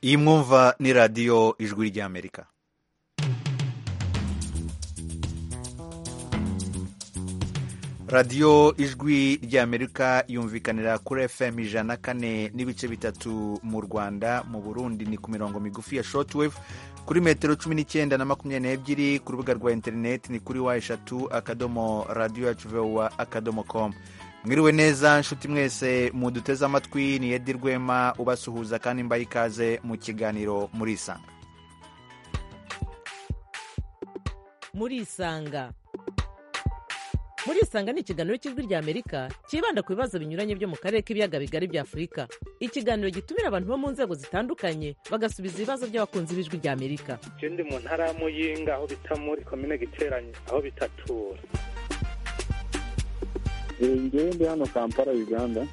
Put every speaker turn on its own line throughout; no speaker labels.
iyi mwumva ni radiyo ijwi ry'amerika radiyo ijwi ry'amerika yumvikanira kuri fm ijana kane n'ibice bitatu mu rwanda mu burundi ni ku mirongo migufi ya shortwave kuri metero cumi n'icyenda na makumyabiri n'ebyiri ku rubuga rwa interineti ni kuri wa eshatu akadomo radiyo yacu vowa akadomo komu mwiriwe neza nshuti mwese muduteze amatwi ni edi rwema ubasuhuza kandi mbaye ikaze mu kiganiro murisanga
murisanga murisanga ni ikiganiro cy'ijwi ry'amerika cyibanda ku bibazo binyuranye byo mu karere k'ibiyaga bigari bya afurika ikiganiro gitumira abantu bo mu nzego zitandukanye bagasubiza ibibazo by'abakunzi b'ijwi ry'amerika
icyo ndi mu ntara ya muyinga aho bita muri komine giteranye aho bitatura
ngewe ndi hano kampala uganda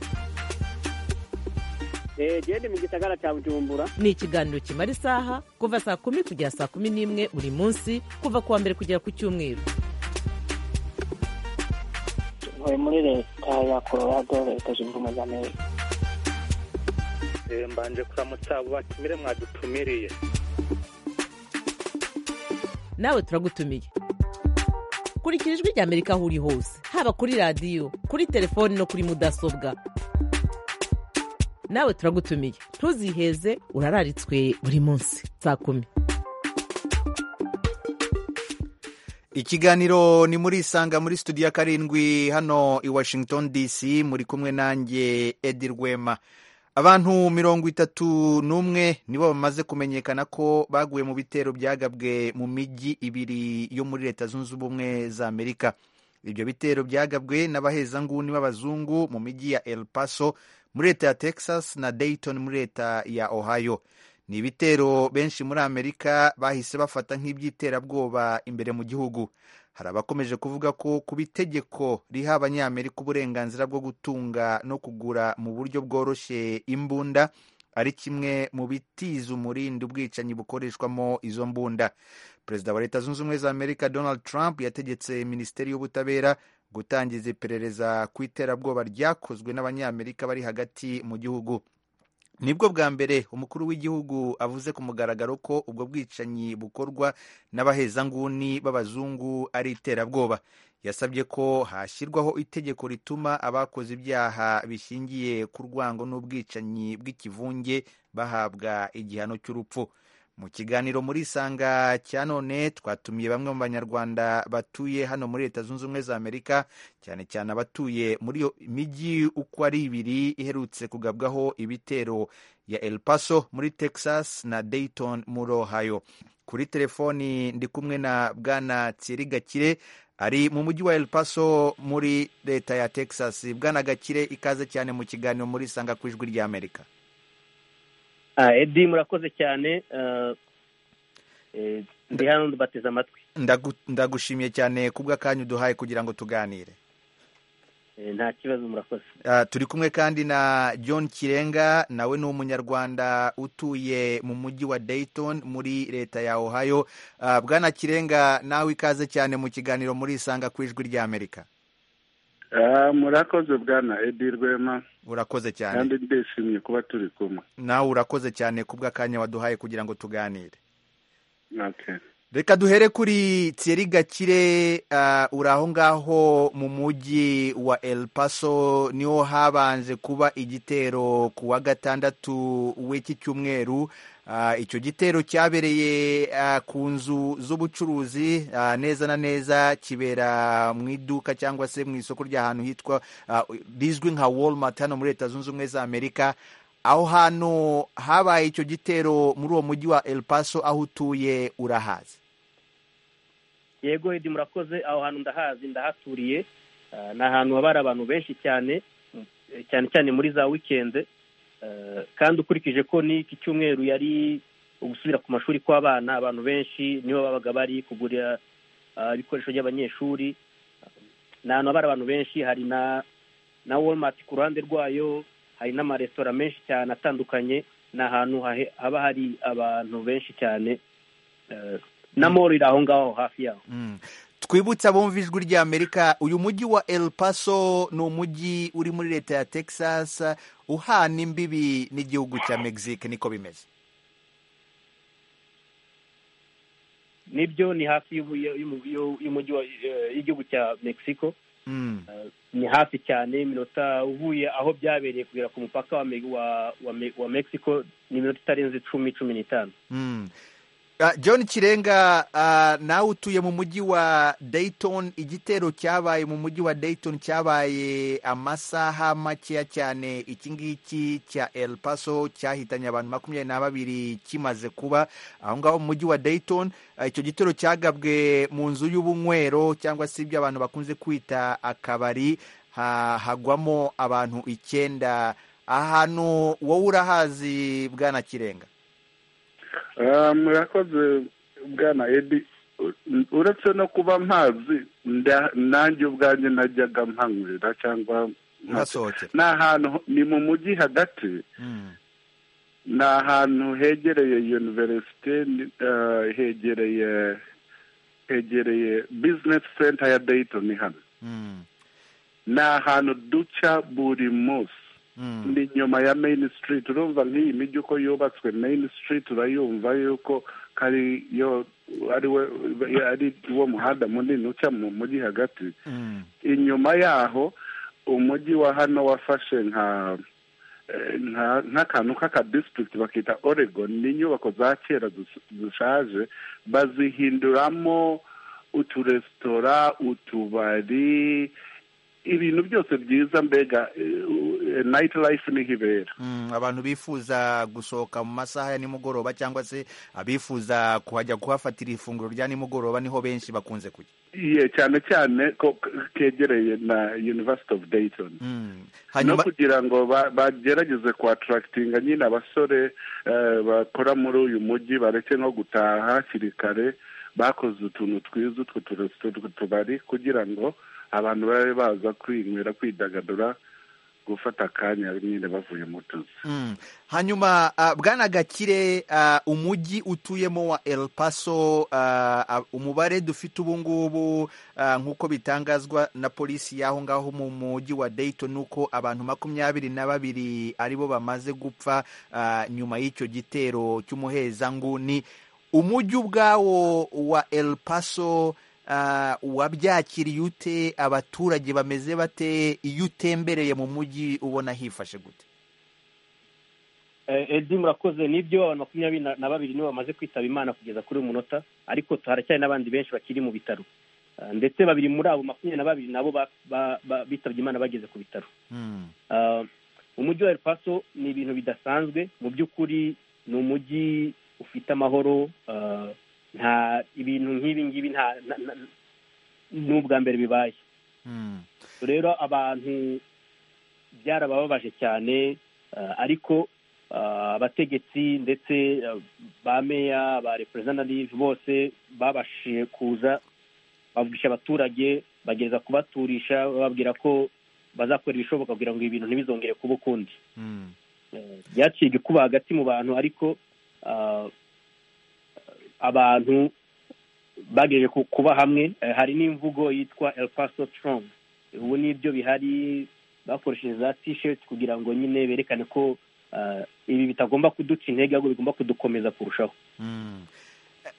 genda mu gisagara cya bujumbura
ni ikiganiro kimara isaha kuva saa kumi kugera saa kumi n'imwe buri munsi kuva ku wa mbere kugera ku cyumweru
ntuye muri leta ya colorado leta zunze ubumwe za amerika
mbanje kuramutsa abo batumire mwadutumiriye
nawe turagutumiye kurikira ijwi ry'amerika aho uri hose haba kuri radiyo kuri telefoni no kuri mudasobwa nawe turagutumiye ntuziheze urararitswe buri munsi saa kumi
ikiganiro ni muri isanga muri studio ya karindwi hano i washington dc muri kumwe nanjye edi rwema abantu mirongo itatu n'umwe nibo bamaze kumenyekana ko baguye mu bitero byagabwe mu mijyi ibiri yo muri leta zunze ubumwe za amerika ibyo bitero byagabwe n'abahezanguni b'abazungu mu mijyi ya el paso muri leta ya texas na dayton muri leta ya ohio ni ibitero benshi muri amerika bahise bafata nk'iby'iterabwoba imbere mu gihugu hari abakomeje kuvuga ko kuba itegeko riha abanyamerika uburenganzira bwo gutunga no kugura mu buryo bworoshye imbunda ari kimwe mu bitiza umurindi ubwicanyi bukoreshwamo izo mbunda perezida wa leta zunze ubumwe za amerika donald trump yategetse minisiteri y'ubutabera gutangiza iperereza ku iterabwoba ryakozwe n'abanyamerika bari hagati mu gihugu nibwo bwa mbere umukuru w'igihugu avuze ku mugaragaro ko ubwo bwicanyi bukorwa n'abahezanguni b'abazungu ari iterabwoba yasabye ko hashyirwaho itegeko rituma abakoze ibyaha bishingiye ku rwango n'ubwicanyi bw'ikivunge bahabwa igihano cy'urupfu mu kiganiro muri isanga cya none twatumiye bamwe mu banyarwanda batuye hano muri leta zunze ubumwe za amerika cyane cyane abatuye muri iyo mijyi uko ari ibiri iherutse kugabwaho ibitero ya el paso muri texas na dayton muri ohio kuri telefoni ndi kumwe na bwana tsiri gakire ari mu mujyi wa el paso muri leta ya texas bwana gakire ikaze cyane mu kiganiro muri isanga ku ijwi ry'amerika
edi murakoze cyane ndi hano ndubateze amatwi
ndagushimiye cyane kubw'akanya uduhaye kugira ngo tuganire
nta kibazo murakoze
turi kumwe kandi na john kirenga nawe ni umunyarwanda utuye mu mujyi wa dayton muri leta ya ohio bwana kirenga nawe ikaze cyane mu kiganiro muri isanga ku ijwi ry'amerika
murakoze bwana edi rwema
urakoze cyane
kandi ndishimye kuba turi kumwe
nawe urakoze cyane kubw'akanya waduhaye kugira ngo tuganire
reka
duhere kuri tseri gakire uri aho ngaho mu mujyi wa el paso niho habanje kuba igitero ku wa gatandatu w'iki cyumweru icyo gitero cyabereye ku nzu z'ubucuruzi neza na neza kibera mu iduka cyangwa se mu isoko ry'ahantu hitwa rizwi nka walmart hano muri leta zunze ubumwe za amerika aho hantu habaye icyo gitero muri uwo mujyi wa el paso aho utuye urahazi
yego edi murakoze aho hantu ndahazi ndahaturiye ni ahantu haba hari abantu benshi cyane cyane cyane muri za wikende kandi ukurikije ko n'iki cyumweru yari ugusubira ku mashuri kw'abana abantu benshi nibo babaga bari kugurira ibikoresho by'abanyeshuri ni ahantu haba abantu benshi hari na na walmart ku ruhande rwayo hari n'amaresitora menshi cyane atandukanye ni ahantu haba hari abantu benshi cyane na moro iri aho ngaho hafi yaho
twibutse abumva ijwi ry'amerika uyu mujyi wa el paso ni umujyi uri muri leta ya texas uhana imbibi n'igihugu cya mexique niko bimeze
nibyo ni hafi y'umujyi y'igihugu cya mexico ni hafi cyane iminota uvuye aho byabereye kugera ku mupaka wa mexico ni iminota itarenze icumi cumi n'itanu
john kirenga nawe utuye mu mujyi wa dayton igitero cyabaye mu mujyi wa dayton cyabaye amasaha makeya cyane iki ngiki cya El Paso cyahitanye abantu makumyabiri na babiri kimaze kuba aho ngaho mu mujyi wa dayton icyo gitero cyagabwe mu nzu y'ubunywero cyangwa se ibyo abantu bakunze kwita akabari hagwamo abantu icyenda ahantu wowe urahazi bwana kirenga
murakoze bwana edi uretse no kuba mpazi nanjye ubwanjye najyaga mpanywera cyangwa ni ahantu ni mu mujyi hagati ni ahantu hegereye univerisite hegereye hegereye bizinesi senta ya dayitoni hano ni ahantu duca buri munsi ni inyuma ya main street urumva nk'iyi mijyi uko yubatswe main street urayumva yuko ari yo ari wo muhanda munini uca mu mujyi hagati inyuma yaho umujyi wa hano wafashe nka nk'akantu k'aka district bakita oregon ni inyubako za kera zishaje bazihinduramo uturesitora utubari ibintu byose byiza mbega night life niho ibera
abantu bifuza gusohoka mu masaha ya nimugoroba cyangwa se abifuza kuhajya kuhafatira ifunguro rya nimugoroba niho benshi bakunze kujya
iye cyane cyane ko kegereye na university of dayton no kugira ngo bagerageze kuhataractinga nyine abasore bakora muri uyu mujyi bareke no gutaha hakiri kare bakoze utuntu twiza utwo tubari kugira ngo abantu babe baza kwinywera kwidagadura gufata akanya nyine bavuye mu tuzi
hanyuma bwana gakire umujyi utuyemo wa El Paso umubare dufite ubu ngubu nk'uko bitangazwa na polisi y'aho ngaho mu mujyi wa Dayton nuko abantu makumyabiri na babiri aribo bamaze gupfa nyuma y'icyo gitero cy'umuhezanguni umujyi ubwawo wa El Paso wabyakiriye ute abaturage bameze bate iyo utembereye mu mujyi ubona hifashe gute
edi murakoze nibyo abantu makumyabiri na babiri nibo bamaze kwitaba imana kugeza kuri uyu munota ariko haracyari n'abandi benshi bakiri mu bitaro ndetse babiri muri abo makumyabiri na babiri nabo bitabye imana bageze ku bitaro umujyi wa Paso ni ibintu bidasanzwe mu by'ukuri ni umujyi ufite amahoro nta ibintu nk'ibi ngibi nta n'ubwa mbere bibaye rero abantu byarabababaje cyane ariko abategetsi ndetse ba meya ba representative bose babashije kuza bavugisha abaturage bagereza kubaturisha bababwira ko bazakora ibishoboka kugira ngo ibintu ntibizongere kuba ukundi byaciye igikuba hagati mu bantu ariko abantu bagejeje kuba hamwe hari n'imvugo yitwa El Paso Strong ubu nibyo bihari bakoresheje za tisheti kugira ngo nyine berekane ko ibi bitagomba kuduca intege ahubwo bigomba kudukomeza kurushaho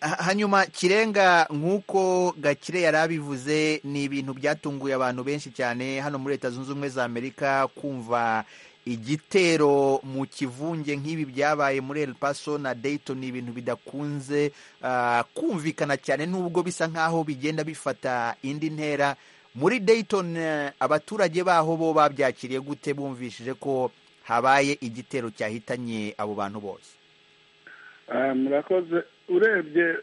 hanyuma kirenga nk'uko gakire yari abivuze ni ibintu byatunguye abantu benshi cyane hano muri leta zunze ubumwe za amerika kumva igitero mu kivunge nk'ibi byabaye muri El Paso na Dayton ni ibintu bidakunze kumvikana cyane nubwo bisa nk'aho bigenda bifata indi ntera muri Dayton abaturage baho bo babyakiriye gute bumvishije ko habaye igitero cyahitanye abo bantu bose
murakoze urebye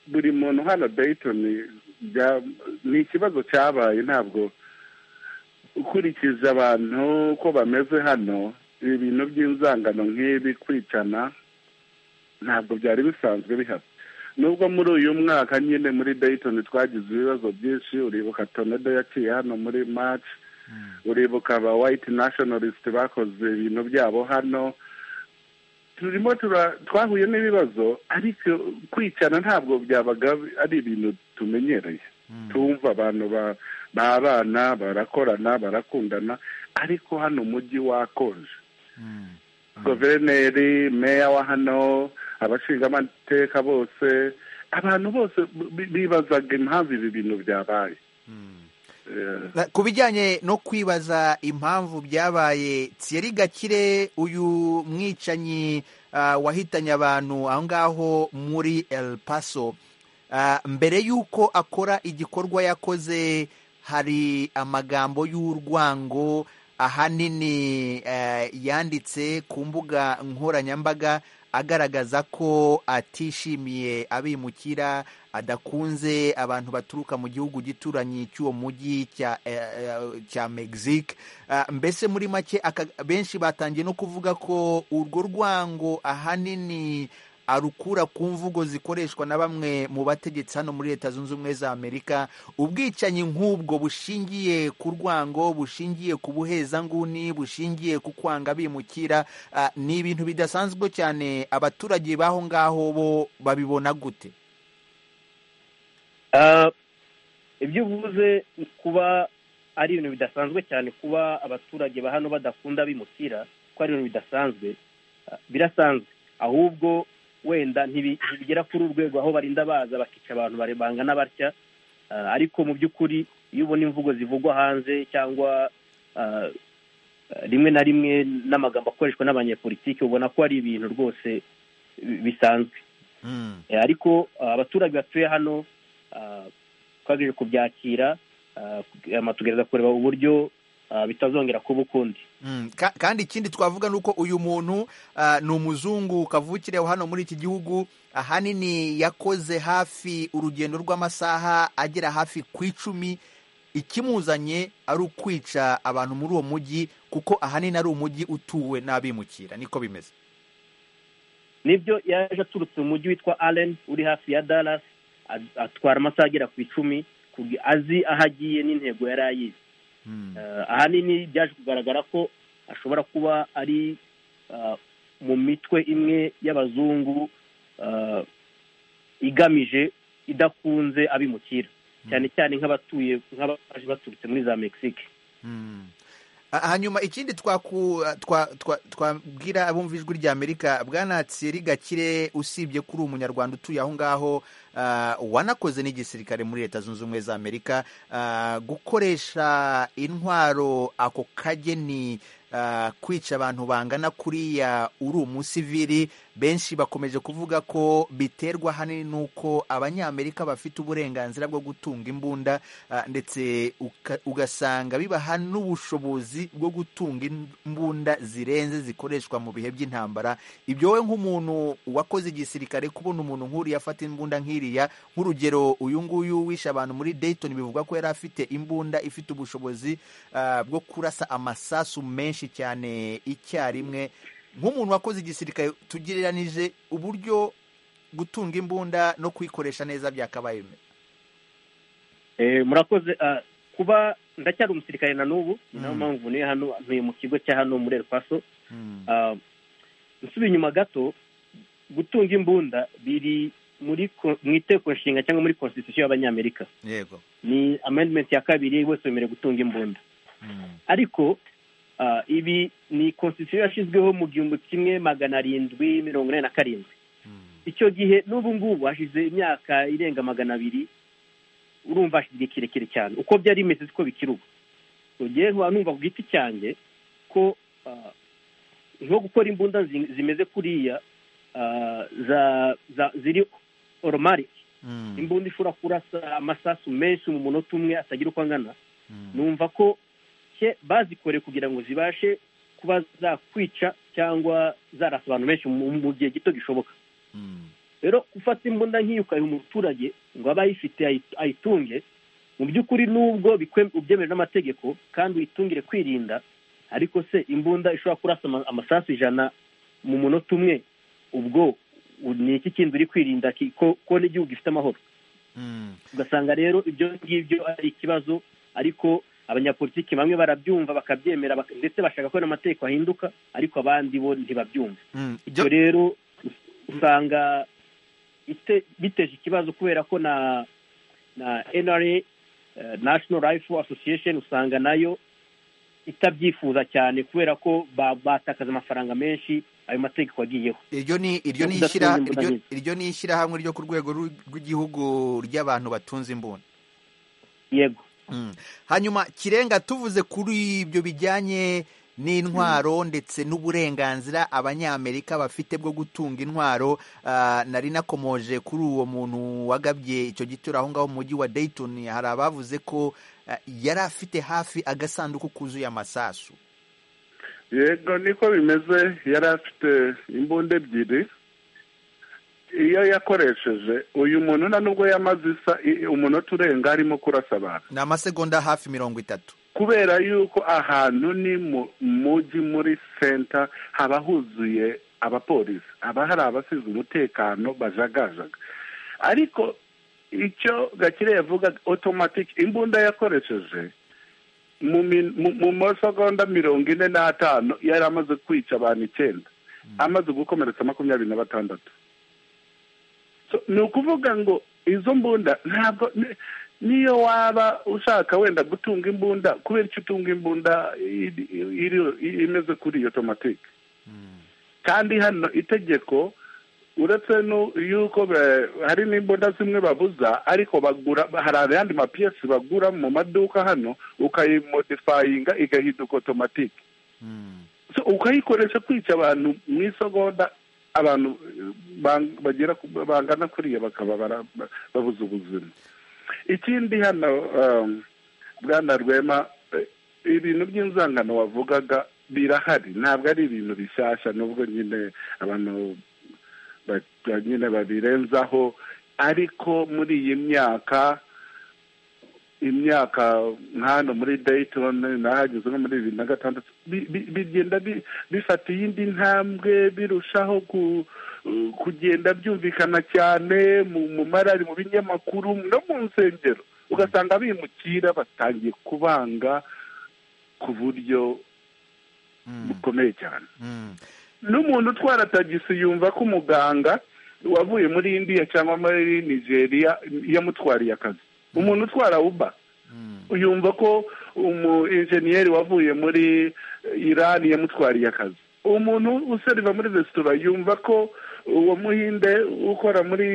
buri muntu hano Dayton ni ikibazo cyabaye ntabwo ukurikije abantu uko bameze hano ibintu by'inzangano nk'ibi kwicana ntabwo byari bisanzwe bihari nubwo muri uyu mwaka nyine muri dayitoni twagize ibibazo byinshi uribuka tonedo yaciye hano muri maci uribuka aba wayiti nashonarisite bakoze ibintu byabo hano turimo twahuye n'ibibazo ariko kwicana ntabwo byabaga ari ibintu tumenyereye tumva abantu ba babana barakorana barakundana ariko hano umujyi wakonje guverineri meya wa hano abashingamateka bose abantu bose bi- bibazaga impamvu ibi bintu byabaye Eh,
Na- ku bijyanye no kwibaza impamvu byabaye Thierry gakire uyu mwicanyi ah, wahitanye abantu aho ngaho muri El Paso ah, mbere y'uko akora igikorwa yakoze hari amagambo y'urwango ahanini eh, yanditse ku mbuga nkoranyambaga agaragaza ko atishimiye abimukira adakunze abantu baturuka mu gihugu gituranyi cy'uwo mujyi cya eh, eh, cya Mexique Ah, mbese muri make aka- benshi batangiye no kuvuga ko urwo rwango ahanini arukura ku mvugo zikoreshwa na bamwe mu bategetsi hano muri leta zunze ubumwe za amerika ubwicanyi nk'ubwo bushingiye ku rwango bushingiye ku buhezanguni bushingiye ku kwanga bimukira ah, ni ibintu bidasanzwe cyane abaturage b'aho ngaho bo babibona gute
Ah, ibyo uvuze kuba ari ibintu bidasanzwe cyane kuba abaturage ba hano badakunda bimukira ko ari ibintu bidasanzwe ah, birasanzwe ahubwo wenda ntibi- ntibigera kuri urwego aho barinda baza bakica abantu bare- bangana batya Ah, ariko mu by'ukuri iyo ubona imvugo zivugwa hanze cyangwa ah, ah, rimwe na rimwe n'amagambo akoreshwa n'abanyepolitiki ubona ko ari ibintu rwose bi- bisanzwe Eh, ariko ah, abaturage batuye hano ah, twagerageje kubyakira ah, hanyuma tugerageza kureba uburyo ah, bitazongera kuba ukundi
Mm, ka- kandi ikindi twavuga ni uko uyu muntu ah, ni umuzungu kavukire hano muri iki gihugu ahanini yakoze hafi urugendo rw'amasaha agera hafi ku icumi ikimuzanye ari ukwica abantu muri uwo mujyi kuko ahanini ari umujyi utuwe n'abimukira niko bimeze
nibyo yaje aturutse mu mujyi witwa allen uri hafi ya dallas a- atwara amasaha agera ku icumi kugi- azi aho agiye n'intego yari ayizi
Mm.
Eh, ahanini byaje kugaragara ko ashobora kuba ari ah, mu mitwe imwe y'abazungu ah, igamije idakunze abimukira cyane cyane nk'abatuye nk'abaje baturutse muri za mexique
Mm. Ah, Hanyuma ikindi twaku- ah, twa- twa- twabwira abumva ijwi rya Amerika bwana Thierry Gakire usibye kuri umunyarwanda utuye aho ngaho ah, wanakoze n'igisirikare muri Leta Zunze Ubumwe za Amerika ah, gukoresha intwaro ako kageni ah, kwica abantu bangana kuriya uri umusivili benshi bakomeje kuvuga ko biterwa ahanini n'uko abanyamerika bafite uburenganzira bwo gutunga imbunda Ah, ndetse uka- ugasanga bibaha n'ubushobozi bwo gutunga imbunda zirenze zikoreshwa mu bihe by'intambara ibyo wowe nk'umuntu wakoze igisirikare kubona umuntu nk'uriya afata imbunda nk'iriya nk'urugero uyu nguyu wishe abantu muri dayton bivugwa ko yari afite imbunda ifite ubushobozi ah, bwo kurasa amasasu menshi cyane icyarimwe nk'umuntu wakoze igisirikare tugereranije uburyo gutunga imbunda no kuyikoresha neza byakabaye bimeze
Eh, murakoze ah, kuba ndacyari umusirikare na n'ubu ni nayo
Mm.
mpamvu niyo hano ntuye mu kigo cya hano muri El Paso
Mm.
Ah, nsubiye inyuma gato gutunga imbunda biri muri ko- mu iteko nshinga cyangwa muri constitution y'abanyamerika
yego
ni amendment ya kabiri wese wemerewe gutunga imbunda
Mm.
ariko ah, ibi ni constitution yashyizweho mu gihumbi kimwe magana arindwi mirongo inani na karindwi icyo gihe n'ubu ngubu hashize imyaka irenga magana abiri urumva hashize igihe kirekire cyane uko byari bimeze siko bikiri ubu rugiye nkaba numva ku giti cyanjye ko ah, nko gukora imbunda zi- zimeze kuriya ah, za- za- ziri oromarike
Mm.
imbunda ishobora kurasa amasasu menshi mu munota umwe atagira uko angana
Mm.
numva ko ke- bazikoreye kugira ngo zibashe kuba zakwica cyangwa zarasa abantu benshi mu mu gihe gito gishoboka
Mm.
rero gufata imbunda nk'iyo ukayiha umuturage ngo abe ayifite ayi- ayitunge mu by'ukuri nubwo bikwe- ubyemewe n'amategeko kandi uyitungire kwirinda ariko se imbunda ishobora kurasa ama- amasasu ijana mu munota umwe ubwo u- ni iki kindi uri kwirinda ki- ko ko n'igihugu gifite amahoro
Mm.
ugasanga rero ibyo ngibyo ari ikibazo ariko abanyapolitiki bamwe barabyumva bakabyemera bak- ndetse bashaka ko n'amategeko ahinduka ariko abandi bo ntibabyumva
Mm.
ibyo rero us- usanga ite- biteje ikibazo kubera ko na na NRA eh, National Rifle Association usanga nayo itabyifuza cyane kubera ko ba- batakaza amafaranga menshi ayo mategeko agiyeho
iryo ni iryo ni
Kudatunga
ishyira-
imbunda
iryo-
nk'izo.
iryo ni ishyirahamwe ryo ku rwego rw- rw'igihugu ry'abantu batunze imbunda
yego
Mm. hanyuma kirenga tuvuze kuri ibyo bijyanye n'intwaro ndetse n'uburenganzira abanyamerika bafite bwo gutunga intwaro ah, nari nakomoje kuri uwo muntu wagabye icyo gitero aho ngaho mu mujyi wa Dayton hari abavuze ko ah, yari afite hafi agasanduku kuzuye amasasu
yego niko bimeze yari afite imbunda ebyiri iyo yakoresheje uyu muntu nta nubwo yamaze isa i- umunota urenga arimo kurasa abantu
ni amasegonda hafi mirongo itatu
kubera yuko ahantu ni mu mujyi muri senta haba huzuye abapolisi haba hari abasize umutekano bajagajaga ariko icyo gakire yavuga otomatike imbunda yakoresheje mu min- mu- mu masegonda mirongo ine n'atanu yari amaze kwica abantu icyenda amaze gukomeretsa makumyabiri na batandatu So, ni ukuvuga ngo izo mbunda ntabwo ni- niyo waba ushaka wenda gutunga imbunda kubera icyo utunga imbunda iri- iri- imeze kuri iyo tomatike kandi hano itegeko uretse nu- yuko be- hari n'imbunda zimwe babuza ariko bagura hari ayandi mapiyesi bagura mu maduka hano ukayimodifayinga igahinduka otomatike
Mm.
so ukayikoresha kwica abantu mu isogonda abantu eh, bang- bagera ku- bangana kuriya bakaba bara- ba- babuze ubuzima ikindi hano um, bwana rwema eh, ibintu by'inzangano wavugaga birahari ntabwo ari ibintu bishyashya nubwo nyine abantu ba- nyine babirenzaho ariko muri iyi myaka imyaka nk'ano muri Dayton nahageze nko muri bibiri na gatandatu bi- bi- bigenda bi- bifata iyindi ntambwe birushaho ku- kugenda byumvikana cyane mu mu marari mu binyamakuru no mu nsengero ugasanga bimukira batangiye kubanga ku buryo
Mm.
bukomeye cyane
Mm.
n'umuntu utwara tagisi yumva ko umuganga wavuye muri indiya cyangwa muri nigeria yamutwariye akazi umuntu utwara uba
Mm.
yumva ko umu enjeniyeri wavuye muri irani yamutwariye akazi umuntu useriva muri resitora yumva ko uwo muhinde ukora muri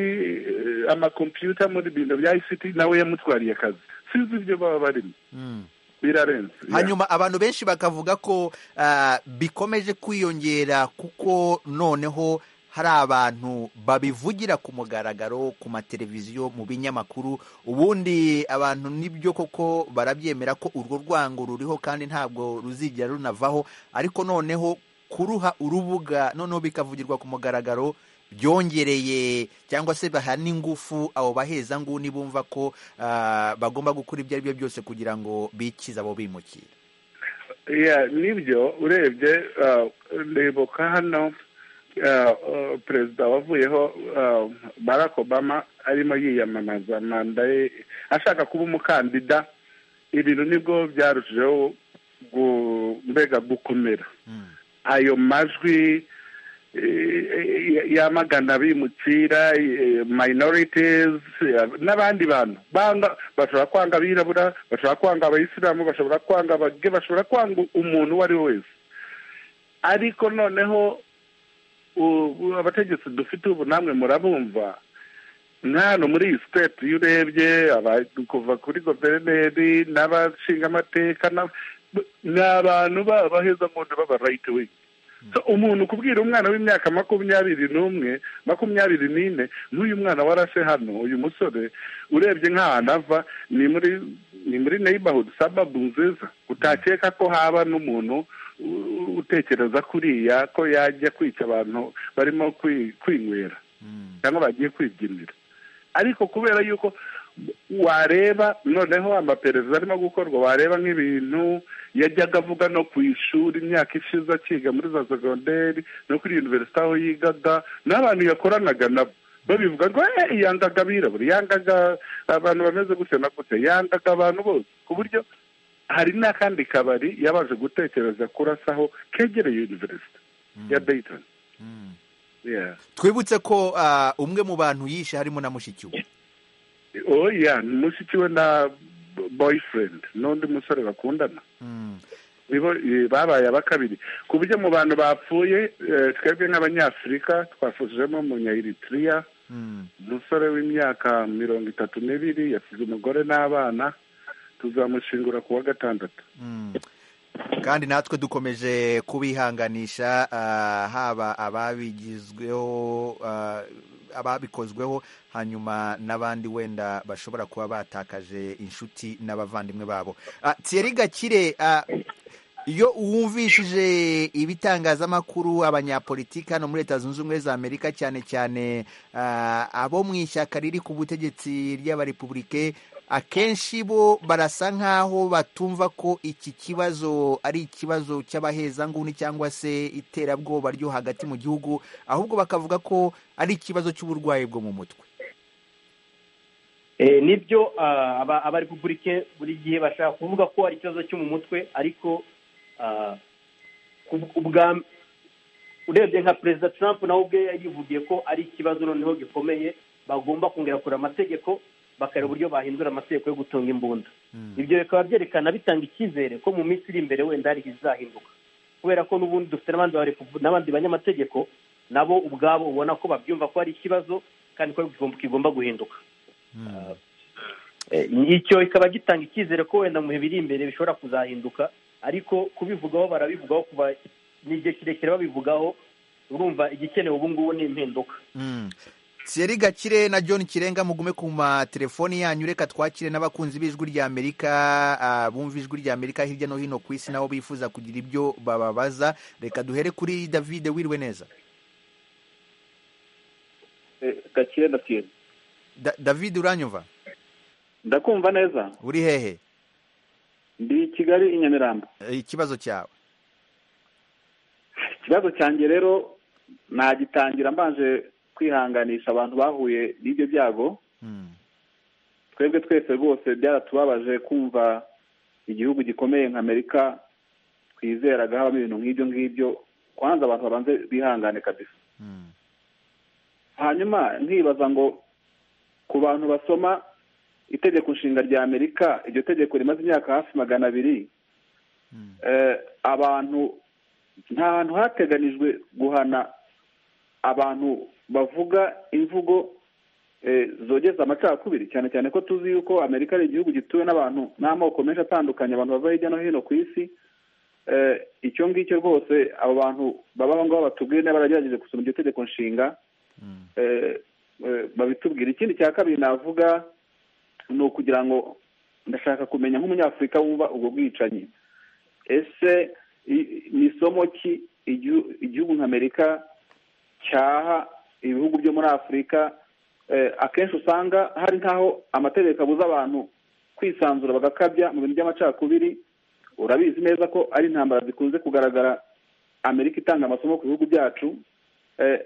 eh, amakompiyuta muri bintu bya ICT nawe yamutwariye akazi sinzi ibyo baba barimo
Mm.
birarenze
hanyuma abantu benshi bakavuga ko ah, bikomeje kwiyongera kuko noneho hari abantu babivugira ku mugaragaro ku mateleviziyo mu binyamakuru ubundi abantu nibyo koko barabyemera ko urwo rwango ruriho kandi ntabwo ruzigera runavaho ariko noneho kuruha urubuga noneho bikavugirwa ku mugaragaro byongereye cyangwa se baha n'ingufu abo baheza nguni bumva ko ah, bagomba gukora ibyo ari byo byose kugira ngo bikize abo bimukira
Yeah, nibyo urebye uh, ndibuka hano uh, uh, perezida wavuyeho uh, barack obama arimo yiyamamaza manda ye ashaka kuba umukandida ibintu nibwo byarushijeho gu- mbega gukomera
Mm.
ayo majwi eh, eh, yamagana abimukira eh, minorities eh, n'abandi bantu banga bashobora kwanga abirabura bashobora kwanga abayisilamu bashobora kwanga abage bashobora kwanga umuntu uwo ari we wese ariko noneho u- abategetsi dufite ubu namwe murabumva nk'ano muri iyi siteti iyo urebye aba- kuva kuri guverineri n'abashingamateka n'ab- ni abantu babaheza nkunda baba rayiti wingi So, umuntu kubwira umwana w'imyaka makumyabiri n'umwe makumyabiri n'ine n'uyu mwana warashe hano uyu musore urebye nk'ahantu ava ni muri ni muri neighborhood suburb nziza utakeka ko haba n'umuntu u- utekereza kuriya ko yajya kwica abantu barimo kwi- kwinywera
Mm.
cyangwa bagiye kwibyinira ariko kubera yuko wareba noneho amaperereza arimo gukorwa wareba nk'ibintu yajyaga avuga no ku ishuri imyaka ishize akiga muri za segonderi no kuri univerisite aho yigaga n'abantu yakoranaga nabo babivuga ngo "Eh, yangaga abirabura yangaga abantu bameze gutya na gutya yangaga abantu bose ku buryo hari n'akandi kabari yabanje gutekereza kurasaho kegereye univerisite ya dayitoni
Mm.
Yeah.
twibutse ko ah, umwe mu bantu yishe harimo na mushiki we
oya mushiki we na boyfriend n'undi musore bakundana
Mm.
nibo eh, babaye aba kabiri ku buryo mu bantu bapfuye eh, twebwe nk'abanyafurika twafashijemo munyayiritiriya
Mm.
umusore w'imyaka mirongo itatu n'ibiri yasize umugore n'abana tuzamushingura ku wa gatandatu
Mm. kandi natwe dukomeje kubihanganisha ah, haba ababigizweho ah, ababikozweho hanyuma n'abandi wenda bashobora kuba batakaje inshuti n'abavandimwe babo Ah, Thierry Gakire ah, iyo uwumvishije ibitangazamakuru abanyapolitiki hano muri leta zunze ubumwe za amerika cyane cyane ah, abo mu ishyaka riri ku butegetsi ry'abarepubulike akenshi bo barasa nk'aho batumva ko iki kibazo ari ikibazo cy'abahezanguni cyangwa se iterabwoba ryo hagati mu gihugu ahubwo bakavuga ko ari ikibazo cy'uburwayi bwo mu mutwe
Eh, nibyo ah, aba abarepubulike buri gihe bashaka kuvuga ko ari ikibazo cyo mu mutwe ariko ah, ku- ubwa urebye nka perezida trump nawe ubwe yivugiye ko ari ikibazo noneho gikomeye bagomba kongera kureba amategeko bakareba uburyo bahindura amategeko yo gutunga imbunda ibyo bikaba byerekana bitanga icyizere ko mu minsi iri imbere wenda hari ibizahinduka kubera ko n'ubundi dufite n'abandi barepu- n'abandi banyamategeko nabo ubwabo ubona ko babyumva ko ari ikibazo kandi ko kigomba- kigomba guhinduka Eh, icyo kikaba gitanga icyizere ko wenda mu bihe biri imbere bishobora kuzahinduka ariko kubivugaho barabivugaho kuba ni igihe kirekire babivugaho urumva igikenewe ubu ngubu ni impinduka
Mm. Thierry Gakire na John Kirenga mugume ku matelefoni yanyu reka twakire n'abakunzi b'ijwi rya Amerika ah, bumva ijwi rya Amerika hirya no hino ku isi nabo bifuza kugira ibyo bababaza reka duhere kuri David wiriwe neza
gakire ndatiye
da David uranyumva
ndakumva neza
uri hehe
ndi i kigali i nyamirambo
Eh, ikibazo cyawe
ikibazo cyanjye rero nagitangira mbanje kwihanganisha abantu bahuye n'ibyo byago
Mm.
twebwe twese rwose byaratubabaje kumva igihugu gikomeye nka amerika twizeraga habamo ibintu nk'ibyo ngibyo kwanza abantu babanze bihangane kabisa
Mm.
hanyuma nkibaza ngo ku bantu basoma itegeko nshinga rya amerika iryo tegeko rimaze imyaka hafi magana abiri
Mm.
eh, abantu nta hantu hateganijwe guhana abantu bavuga imvugo eh, zogeza amacakubiri cyane cyane ko tuzi yuko amerika ari igihugu gituwe n'abantu n'amoko menshi atandukanye abantu bava hirya no hino ku isi eh, icyo ngicyo rwose abo bantu baba aho ngaho batubwiye niba baragerageje gusoma iryo tegeko nshinga
Mm.
eh, eh, babitubwira ikindi cya kabiri navuga ni ukugira ngo ndashaka kumenya nk'umunyafurika wumva ubwo bwicanyi ese i- ni isomo ki igihu- igihugu nka amerika cyaha ibihugu byo muri afurika eh, akenshi usanga hari nk'aho amategeko abuza abantu kwisanzura bagakabya mu bintu by'amacakubiri urabizi neza ko ari intambara zikunze kugaragara amerika itanga amasomo ku bihugu byacu eh,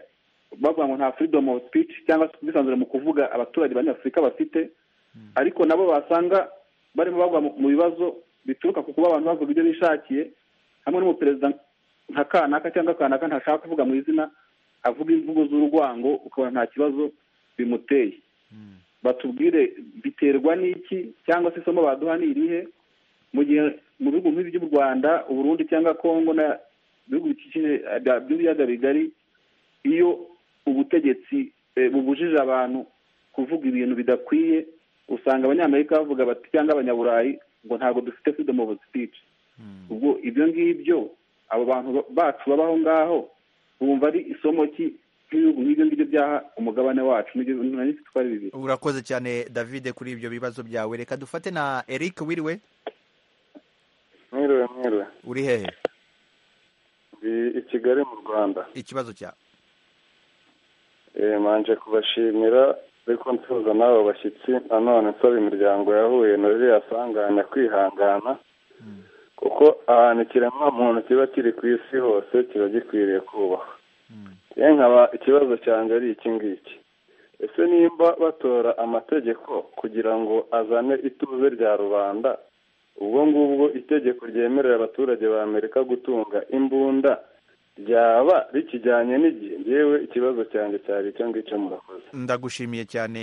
bavuga ngo nta freedom of speech cyangwa se ubwisanzure mu kuvuga abaturage banyafurika bafite ariko nabo basanga barimo bagwa mu- mu bibazo bituruka ku kuba abantu bavuga ibyo bishakiye hamwe n'umuperezida nka kanaka cyangwa kanaka ntashaka kuvuga mu izina avuga imvugo z'urwango ukabona nta kibazo bimuteye batubwire biterwa n'iki cyangwa se isomo baduha ni irihe mu gihe mu bihugu nk'ibi by'u rwanda uburundi cyangwa kongo na ibihugu bikikije eh, bya- by'ibiyaga bigari iyo ubutegetsi eh, bubujije abantu kuvuga ibintu bidakwiye usanga abanyamerika bavuga bati cyangwa abanyaburayi ngo ntabwo dufite freedom of speech ubwo ibyo ngibyo abo bantu ba- bacu babaho ngaho bumva ari isomo ki nk'ibihugu nk'ibyo ngibyo byaha umugabane wacu n'ibyo bintu nari mfite uko ari bibiri
urakoze cyane David kuri ibyo bibazo byawe reka dufate na Eric wiriwe
mwiriwe mwiriwe
uri hehe
ndi i kigali mu rwanda
ikibazo cyawe
Eh, manje kubashimira ariko nsuhuza n'abo bashyitsi nanone nsaba imiryango yahuye na ririya sanganya kwihangana kuko ahantu ikiremwamuntu kiba kiri ku isi hose kiba gikwiriye kubahwa ye nkaba ikibazo cyanjye ari iki ngiki ese nimba batora amategeko kugira ngo azane ituze rya rubanda ubwo ngubwo itegeko ryemerera abaturage ba amerika gutunga imbunda ryaba rikijyanye n'igihe ngewe ikibazo cyanjye cyari icyo ngicyo murakoze
ndagushimiye cyane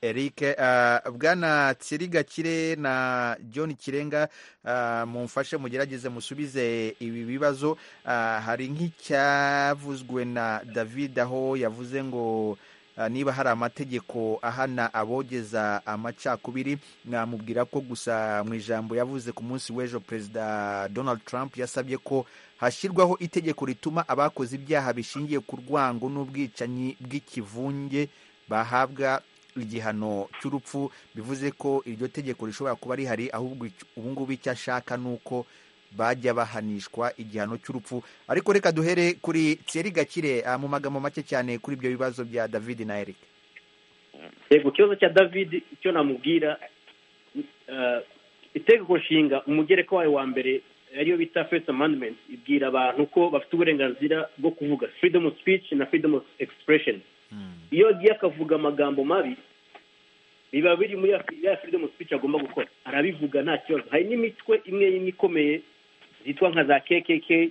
eric Ah, bwana tsirigakire na john kirenga ah, mumfashe mugerageze musubize ibi bibazo Ah, hari nk'icyavuzwe na david aho yavuze ngo ah, niba hari amategeko ahana abogeza amacakubiri namubwira ko gusa mu ijambo yavuze ku munsi w'ejo perezida donald trump yasabye ko hashyirwaho itegeko rituma abakoze ibyaha bishingiye ku rwango n'ubwicanyi bw'ikivunge bahabwa igihano cy'urupfu bivuze ko iryo tegeko rishobora kuba rihari ahubwo ic- ubu ngubu icyo ashaka ni uko bajya bahanishwa igihano cy'urupfu ariko reka duhere kuri tseri gakire ah, mu magambo make cyane kuri ibyo bibazo bya david na eric
yego ikibazo cya david icyo namubwira eh, itegeko nshinga umugereka wayo wa mbere ariyo bita first amendment ibwira abantu ko bafite uburenganzira bwo kuvuga freedom of speech na freedom of expression iyo agiye akavuga amagambo mabi biba biri muri ya ya freedom of speech agomba gukora arabivuga nta kibazo hari n'imitwe imwe imwe ikomeye zitwa nka za kkk eh,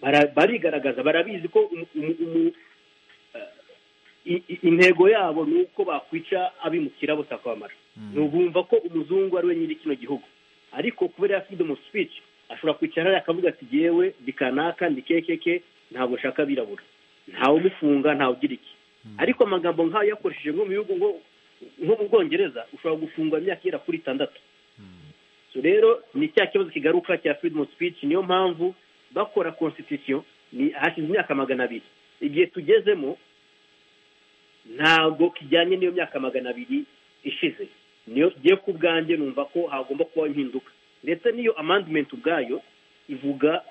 bara- barigaragaza barabizi ko umu- umu- umu- i- i- intego yabo ni uko bakwica abimukira bose bakamara ntubumva ko umuzungu ari we nyiri kino gihugu ariko kubera ya freedom of speech ashobora kwicara hariya akavuga ati yewe ndi kanaka ndi kekeke ntabwo nshaka abirabura ntawe umufunga ntawe ugira iki ariko amagambo nk'ayo yakoresheje nko mu bihugu nko- nko mu bwongereza ushobora gufungwa imyaka igera kuri itandatu so rero ni cya kibazo kigaruka cya freedom of speech niyo mpamvu bakora constitution ni hashize imyaka magana abiri igihe tugezemo ntabwo kijyanye n'iyo myaka magana abiri ishize niyo ngiye ku bwanjye numva ko hagomba kubaho impinduka ndetse n'iyo amendment ubwayo ivuga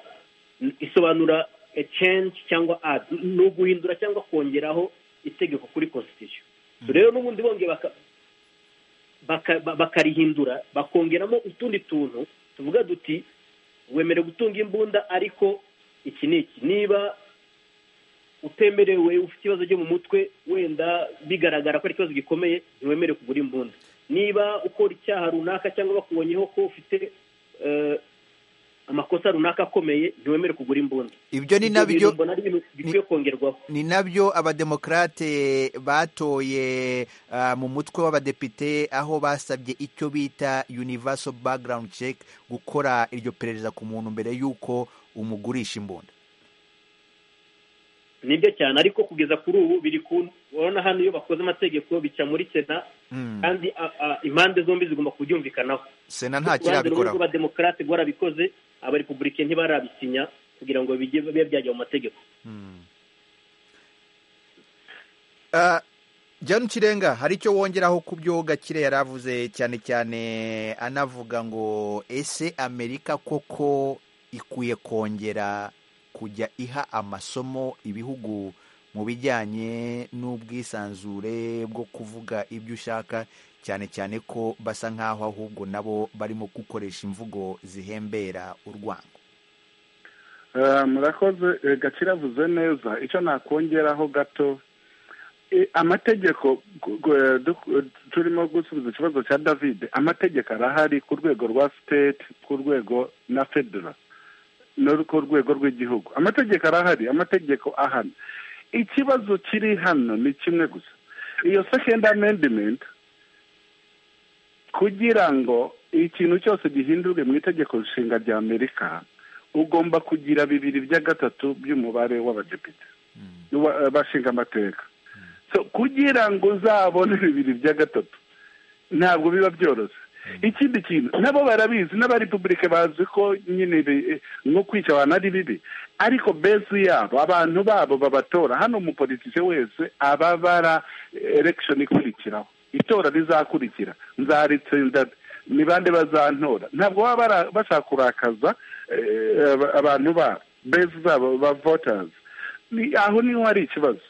isobanura a change cyangwa add ni uguhindura cyangwa kongeraho itegeko kuri constitution So rero n'ubundi bongeye baka- baka- ba- bakarihindura bakongeramo utundi tuntu tuvuga duti wemerewe gutunga imbunda ariko iki ni iki niba utemerewe ufite ikibazo cyo mu mutwe wenda bigaragara ko ari ikibazo gikomeye ntiwemerewe kugura imbunda niba ukora icyaha runaka cyangwa bakubonyeho ko ufite eh, amakosa runaka akomeye ntiwemerewe kugura imbunda
ibyo ni
Ibyo bintu
nabyo
mbona ari ibintu bikwiye kongerwaho
ni nabyo abademokarate batoye ah, mu mutwe w'abadepite aho basabye icyo bita universal background check gukora iryo perereza ku muntu mbere y'uko umugurisha imbunda
nibyo cyane ariko kugeza kuri ubu biri ku urabona hano iyo bakoze amategeko bica muri sena
Mm.
kandi a- a- impande zombi zigomba kubyumvikanaho
sena nta
uruhande
kirabikoraho
rw'abademokarate rwarabikoze abarepublike ntibarabisinya kugira ngo bijye bibe byajya mu mategeko
Ah, Janu Kirenga hari icyo wongeraho ku byo Gakire yari avuze cyane cyane anavuga ngo ese Amerika koko ikwiye kongera kujya iha amasomo ibihugu mu bijyanye n'ubwisanzure bwo kuvuga ibyo ushaka cyane cyane ko basa nk'aho ahubwo nabo barimo gukoresha imvugo zihembera urwango
Eh, murakoze eh, gakire avuze neza icyo nakongeraho gato eh, amategeko gu- gu- eh, du- turimo gusubiza ikibazo cya david amategeko arahari ku rwego rwa state ku rwego na federal no ku rwego rw'igihugu amategeko arahari amategeko ahana ikibazo kiri hano ni kimwe gusa iyo second amendment kugira ngo ikintu cyose gihindurwe mu itegeko nshinga rya amerika ugomba kugira bibiri bya gatatu by'umubare w'abadepite wa- eh, bashinga amateka So, kugira ngo uzabone bibiri bya gatatu ntabwo biba byoroshye ikindi kintu nabo barabizi n'abarepubulike bazi ko nyine ibi- eh, nko kwica abantu ari bibi ariko bezi yabo abantu babo babatora hano umupolitike wese ababara elegishoni ikurikiraho itora rizakurikira nzaritsinda ni bande bazantora ntabwo baba bara- bashaka kurakaza eh, aba- abantu babo bezi zabo ba votazi Ni- aho niho hari ikibazo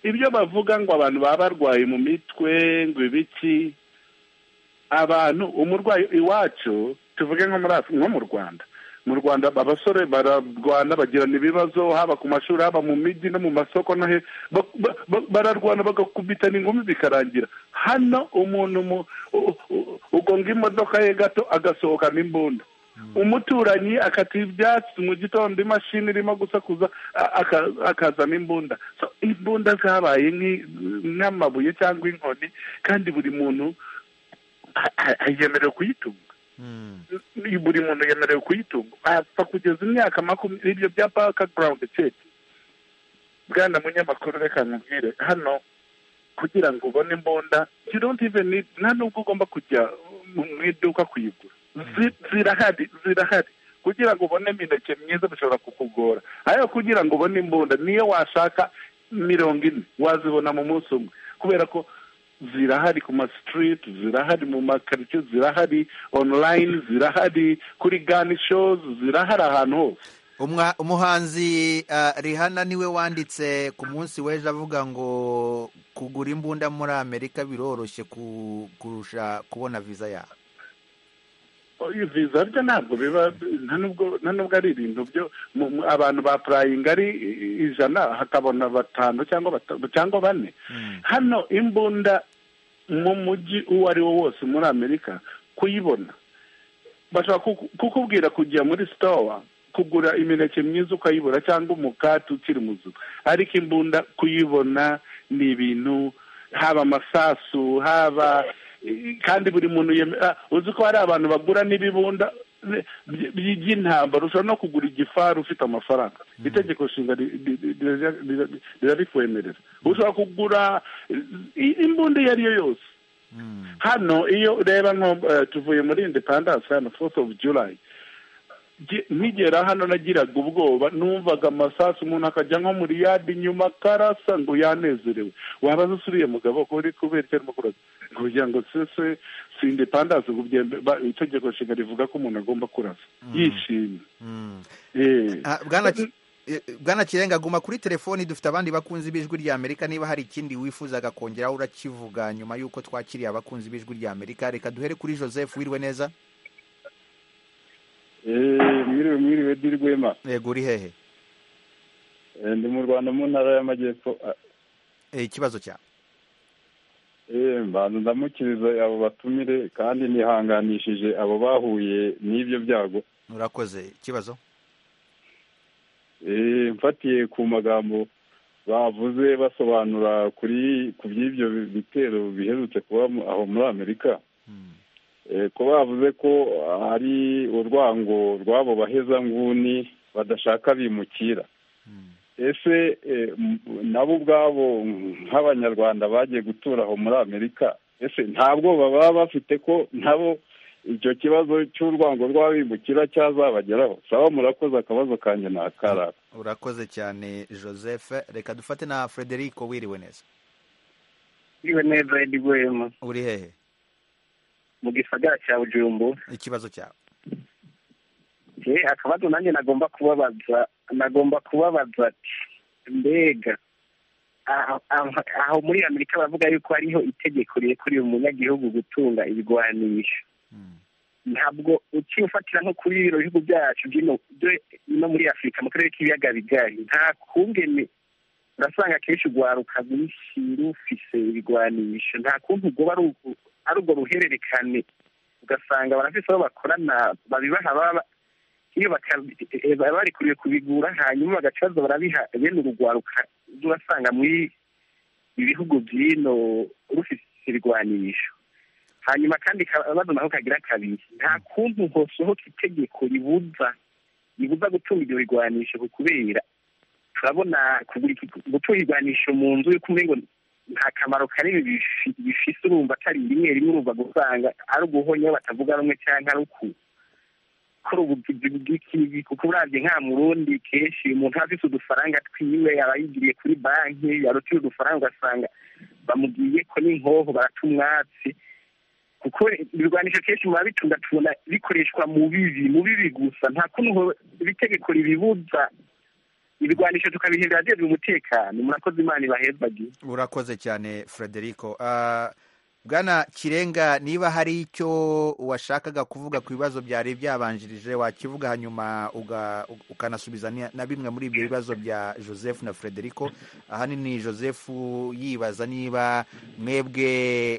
ibyo bavuga ngo abantu baba barwaye mu mitwe ngo ibiki abantu umurwayi iwacu tuvuge nko muri Af- nko mu rwanda mu rwanda abasore bararwana bagirana ibibazo haba ku mashuri haba mu mijyi no mu masoko no he ba- ba- ba- bararwana bagakubitana ingumi bikarangira hano umuntu mu- u- u- ugonga imodoka ye gato agasohokana imbunda umuturanyi akata ibyatsi mu gitondo imashini irimo gusakuza a- aka- akazana imbunda So, imbunda zabaye nk'amabuye cyangwa inkoni kandi buri muntu yemerewe kuyitunga buri muntu yemerewe kuyitunga bapfa kugeza imyaka makumyabiri ibyo bya bakagarawundi ceki bwana munyamakuru reka nkubwire hano kugira ngo ubone imbunda you don't even need nta nubwo ugomba kujya mu iduka kuyigura Zi- zirahari zirahari kugira ngo ubone imineke myiza bishobora kukugora ariko kugira ngo ubone imbunda niyo washaka mirongo ine wazibona mu munsi umwe kubera ko zirahari ku ma street zirahari mu makaritsiye zirahari online zirahari kuri gani shows zirahari ahantu hose
Umwa- umuhanzi ah, rihana niwe wanditse ku munsi w'ejo avuga ngo kugura imbunda muri amerika biroroshye ku- kurusha kubona viza yawe
Oya, viza byo ntabwo biba nta nubwo nta nubwo ari ibintu byo mu- mu- abantu ba purayingi ari i- ijana hakabona batanu cyangwa batanu cyangwa bane hano imbunda mu mujyi uwo ari wo wose muri amerika kuyibona bashobora kuku- kukubwira kujya muri sitowa kugura imineke myiza ukayibura cyangwa umukati ukiri muzu ariko imbunda kuyibona ni ibintu haba amasasu haba kandi buri muntu yeme- ah, uzi ko hari abantu bagura n'ibibunda bi- bi- by'intambara ushobora no kugura igifaru ufite amafaranga itegeko nshinga ri- ri- ri- rira- rira- rirabikwemerera ushobora kugura i- imbunda iyo ari yo yose hano iyo ureba nko eh, tuvuye muri independence hano fourth of july Nge- nkigera hano nagiraga ubwoba numvaga amasasu umuntu akajya nko muri yadi nyuma akarasa ngo yanezerewe wabaza usuriye mugabo ko uri kubera icyo arimo kurasa kugira ngo sese si independence ubwo byembe- ba- itegeko nshinga rivuga ko umuntu agomba kurasa yishimye Eh.
Ah, Bwana Ki- eh, bwana kirenga guma kuri telefoni dufite abandi bakunzi b'ijwi rya amerika niba hari ikindi wifuzaga kongeraho urakivuga nyuma y'uko twakiriye abakunzi b'ijwi rya amerika reka duhere kuri joseph wiriwe neza
Eh, mwiriwe mwiriwe dirwema
yego uri hehe
Eh, ndi mu rwanda mu ntara y'amajyepfo Ah,
Eh, ikibazo cyawe
eh, mbanza ndamukiriza abo batumire kandi nihanganishije abo bahuye n'ibyo byago
urakoze ikibazo
Eh, mfatiye ku magambo bavuze basobanura kuri ku by'ibyo bitero biherutse kuba mu- aho muri amerika Eh, ko bavuze ko hari urwango rw'abo bahezanguni badashaka bimukira ese eh, m- nabo ubwabo nk'abanyarwanda bagiye gutura aho muri amerika ese nta bwoba baba bafite ko nabo icyo kibazo cy'urwango rw'abimukira cyazabageraho saba murakoze akabazo kanjye ni akarara
urakoze cyane joseph reka dufate na frederico wiriwe neza
iriwe neza edi wema
uri hehe
mu gisagara cya bujumbu
ikibazo cyawe
ye akabazo nanjye nagomba kubabaza nagomba kubabaza ati mbega aho- aho- aho muri amerika bavuga yuko hariho itegeko rirekuriye umunyagihugu gutunga ibigwanisho ntabwo ukifatira nko kuri bino bihugu byacu by'ino byo- no muri afurika mu karere k'ibiyaga bigari nta kungene urasanga akenshi urwaruka rwinshi rufise ibigwanisho nta kuntu rwoba ari urwo- ari urwo ruhererekane ugasanga barafise aho bakorana babibaha baba iyo baka- eh, baba barekuriwe kubigura hanyuma bagacaza barabiha bene urugwaruka urasanga muri ibihugu by'ino rufise ibigwanisho hanyuma kandi akabazo naho kagira kabiri nta kuntu hosohoka itegeko ribuza ribuza gutunga ibyo bigwanisho ku kubera turabona kugura iki- gutunga ibigwanisho mu nzu y'uko umengo nta kamaro kanini bifi- bifise urumva atari rimwe rimwe urumva gusanga ari uguhonyaho batavuga rumwe cyangwa ari uku kora ubugizi bw'ikibi kuko urabye nka murundi kenshi umuntu afite udufaranga twiwe yaba yigiriye kuri banki yarutira udufaranga ugasanga bamugiye ko n'inkoho barata umwatsi kuko ibirwanisho kenshi muba bitunga tubona bikoreshwa mu bibi mu bibi gusa nta kuntu ho- itegeko ribibuza ibirwanisho tukabihindura byeze umutekano murakoze imana ibahezagire
urakoze cyane frederico Ah, bwana kirenga niba hari icyo washakaga kuvuga ku bibazo byari byabanjirije wakivuga hanyuma uga- ukanasubiza ni- na bimwe muri ibyo bibazo bya joseph na frederico ahanini joseph yibaza niba mwebwe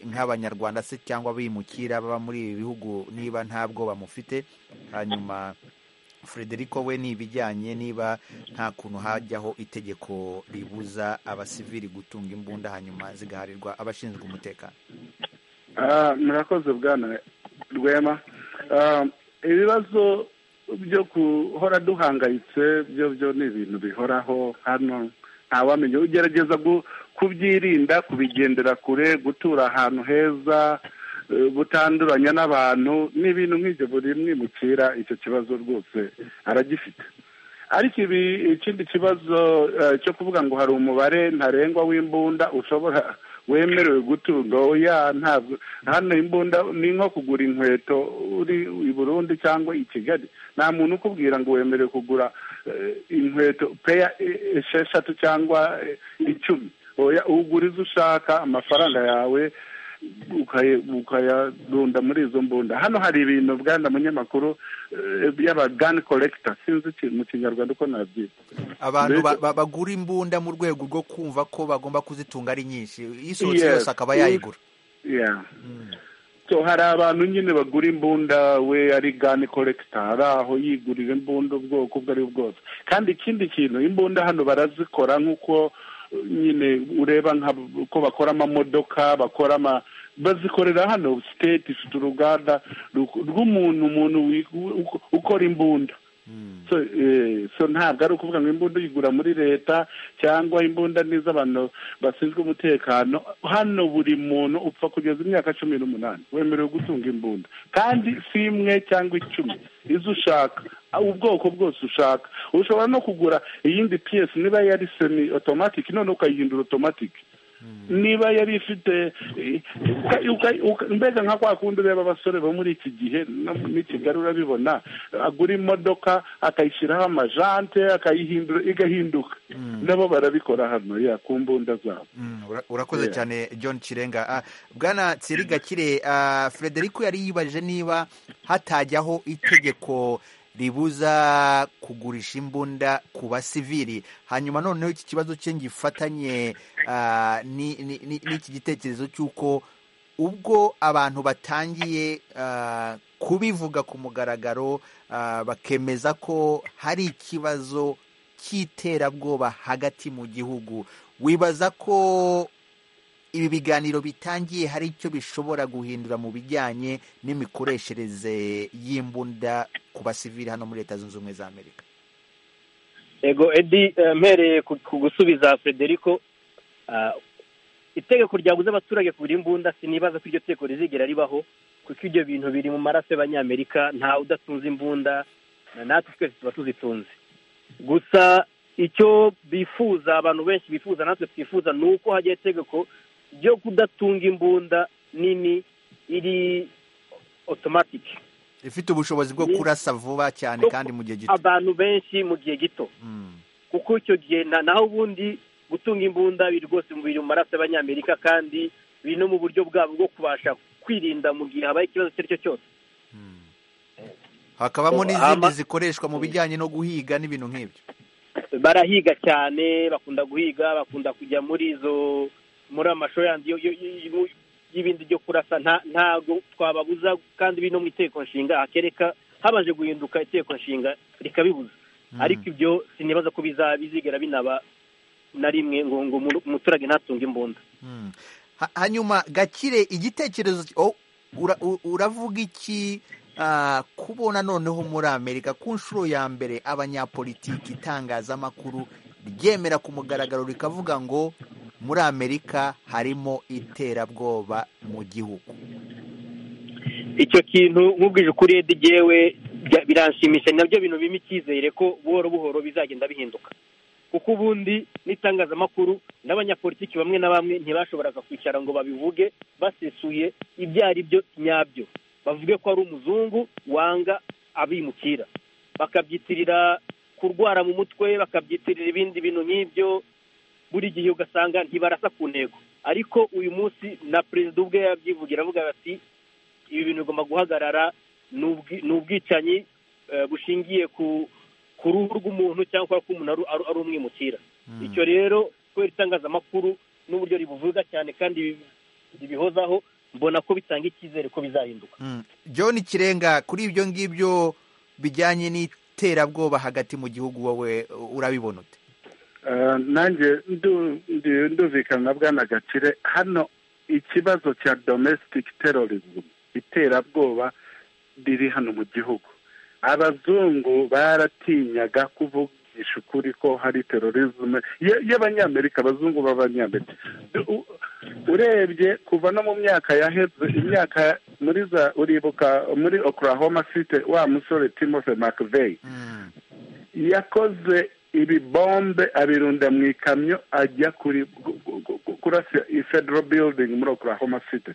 nk'abanyarwanda se cyangwa abimukira baba muri ibi bihugu niba nta bwoba mufite hanyuma frederico we ni ibijyanye niba nta kuntu hajyaho itegeko ribuza abasivili gutunga imbunda hanyuma zigaharirwa abashinzwe umutekano
Ah, murakoze bwana rwema Ah, ibibazo byo guhora duhangayitse byo byo ni ibintu bihoraho hano ntawamenya ugerageza gu- kubyirinda kubigendera kure gutura ahantu heza eh, butanduranya n'abantu ni ibintu nk'ibyo buri mwimukira icyo kibazo rwose aragifite ariko ibi ikindi kibazo eh, cyo kuvuga ngo hari umubare ntarengwa w'imbunda ushobora wemerewe gutunga oya ntabwo hano imbunda ni nko kugura inkweto uri i burundi cyangwa i kigali nta muntu ukubwira ngo wemerewe kugura eh, inkweto peya eh, esheshatu cyangwa eh, icumi oya ugura izo ushaka amafaranga yawe ukaya- ukayarunda muri izo mbunda hano hari ibintu bwana munyamakuru eh, y'abagani korekita sinzi iki- mu kinyarwanda uko nabyita
abantu ba-
Mbese-
ba- bagura imbunda mu rwego rwo kumva ko bagomba kuzitunga ari nyinshi isohotse
Yes.
yose akaba yayigura
Yeah. so hari abantu nyine bagura imbunda we ari gani korekita hari aho yigurira imbunda ubwoko ubwo ari bwo bwose kandi ikindi kintu imbunda hano barazikora nk'uko uh, nyine ureba nka ko bakora amamodoka bakora ama bazikorera hano state ifite uruganda ruk- rw'umuntu umuntu wi- u- ukora imbunda so, eh, so ntabwo ari ukuvuga ngo imbunda uyigura muri leta cyangwa imbunda ni iz'abantu bashinzwe umutekano hano buri muntu upfa kugeza imyaka cumi n'umunani wemerewe gutunga imbunda kandi si imwe cyangwa icumi izo ushaka ubwoko bwose ushaka ushobora no kugura iyindi piyesi niba yari semi otomatiki none ukayihindura otomatiki niba yari ifite eh, uka- uka- uka- mbega nka kwa kundi ureba abasore bo muri iki gihe no muri kigali urabibona agura imodoka akayishyiraho amajante akayihindura igahinduka nabo barabikora hano ya ku mbunda zabo
Mm, ura- urakoze
Yeah.
cyane john kirenga Ah, bwana tsiri gakire ah, frederico yari yibaje niba hatajyaho itegeko ribuza kugurisha imbunda ku basivili hanyuma noneho iki kibazo cye ngifatanye ah, ni- ni- ni- n'iki gitekerezo cy'uko ubwo abantu batangiye ah, kubivuga ku mugaragaro ah, bakemeza ko hari ikibazo cy'iterabwoba hagati mu gihugu wibaza ko ibi biganiro bitangiye hari icyo bishobora guhindura mu bijyanye n'imikoreshereze y'imbunda ku basivili hano muri leta zunze ubumwe za amerika
ego edi eh, mpereye ku ku gusubiza frederico ah, itegeko ryabuze abaturage kugura imbunda sinibaza ko iryo tegeko rizigera ribaho kuko ibyo bintu biri mu maraso y'abanyamerika ntawe udatunze imbunda na natwe twese tuba tuzitunze gusa icyo bifuza abantu benshi bifuza natwe twifuza ni uko hajyaho itegeko ryo kudatunga imbunda nini iri otomatiki
ifite ubushobozi bwo
Ni-
kurasa vuba cyane kandi mu gihe gito
abantu benshi mu gihe gito
Mm,
kuko icyo gihe na- naho ubundi gutunga imbunda biri rwose mu biri mu maraso y'abanyamerika kandi biri no mu buryo bwabo bwo kubasha kwirinda mu gihe habaye ikibazo icyo ari cyo cyose
mm. hakabamo
So,
n'izindi
ama-
zikoreshwa mu bijyanye no guhiga n'ibintu nk'ibyo
barahiga cyane bakunda guhiga bakunda kujya muri izo muri amashuri yandi yo- yo- yo- y'ibindi byo kurasa nta- ntabwo twababuza kandi biri no mu itegeko nshinga hakereka habanje guhinduka itegeko nshinga rikabibuza
Mm.
ariko ibyo sinibaza ko bizaba bizigera binaba na rimwe ngo ngo umuntu- umuturage ntatunge imbunda
Mm. Ha- hanyuma gakire igitekerezo ki- oh, ura- u- uravuga iki ah, kubona noneho muri amerika ku nshuro ya mbere abanyapolitiki itangazamakuru ryemera ku mugaragaro rikavuga ngo muri amerika harimo iterabwoba mu gihugu
icyo kintu nk'ubwije ukuri Edi jyewe bya- biranshimisha ni nabyo bintu bimpa icyizere ko buhoro buhoro bizagenda bihinduka kuko ubundi n'itangazamakuru n'abanyapolitiki bamwe na bamwe ntibashoboraga kwicara ngo babivuge basesuye ibyo ari byo nyabyo bavuge ko ari umuzungu wanga abimukira bakabyitirira kurwara mu mutwe bakabyitirira ibindi bintu nk'ibyo buri gihe ugasanga ntibarasa ku ntego ariko uyu munsi na perezida ubwe yabyivugira avuga ati ibi bintu bigomba guhagarara ni ubwi- ni ubwicanyi eh, bushingiye ku ku ruhu rw'umuntu cyangwa kubera ko umuntu ari- ari ari umwimukira icyo rero kubera itangazamakuru n'uburyo ribuvuga cyane kandi ribi- ribihozaho mbona ko bitanga icyizere ko bizahinduka
Mm. john kirenga kuri ibyo ngibyo bijyanye n'i- iterabwoba hagati mu gihugu wowe urabibona ute
nanjye ndumvikana bwana gakire hano ikibazo cya domestic terrorism iterabwoba riri hano mu gihugu abazungu baratinyaga kuvugisha ukuri ko hari terrorism y'abanyamerika abazungu b'abanyamerika U- urebye kuva no mu myaka yaheze imyaka muri za uribuka muri oklahoma city wa musore timothy mcveigh yakoze ibibombe abirunda mu ikamyo ajya kuri gu- gu- gu- kurasa i federal building muri oklahoma city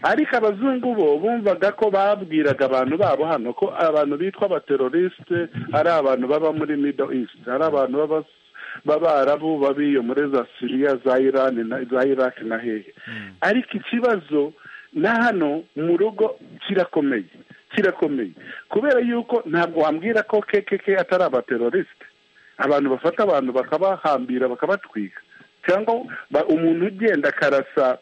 ariko abazungu bo bumvaga ko babwiraga abantu babo hano ko abantu bitwa abaterorisite ari abantu baba muri middle east ari abantu baba b'abarabu babiyo muri za siriya za irani na za iraki na hehe ariko ikibazo na hano mu rugo kirakomeye kirakomeye kubera yuko ntabwo wambwira ko kkk atari abaterorisite abantu bafata abantu bakabahambira bakabatwika cyangwa ba- umuntu ugenda akarasa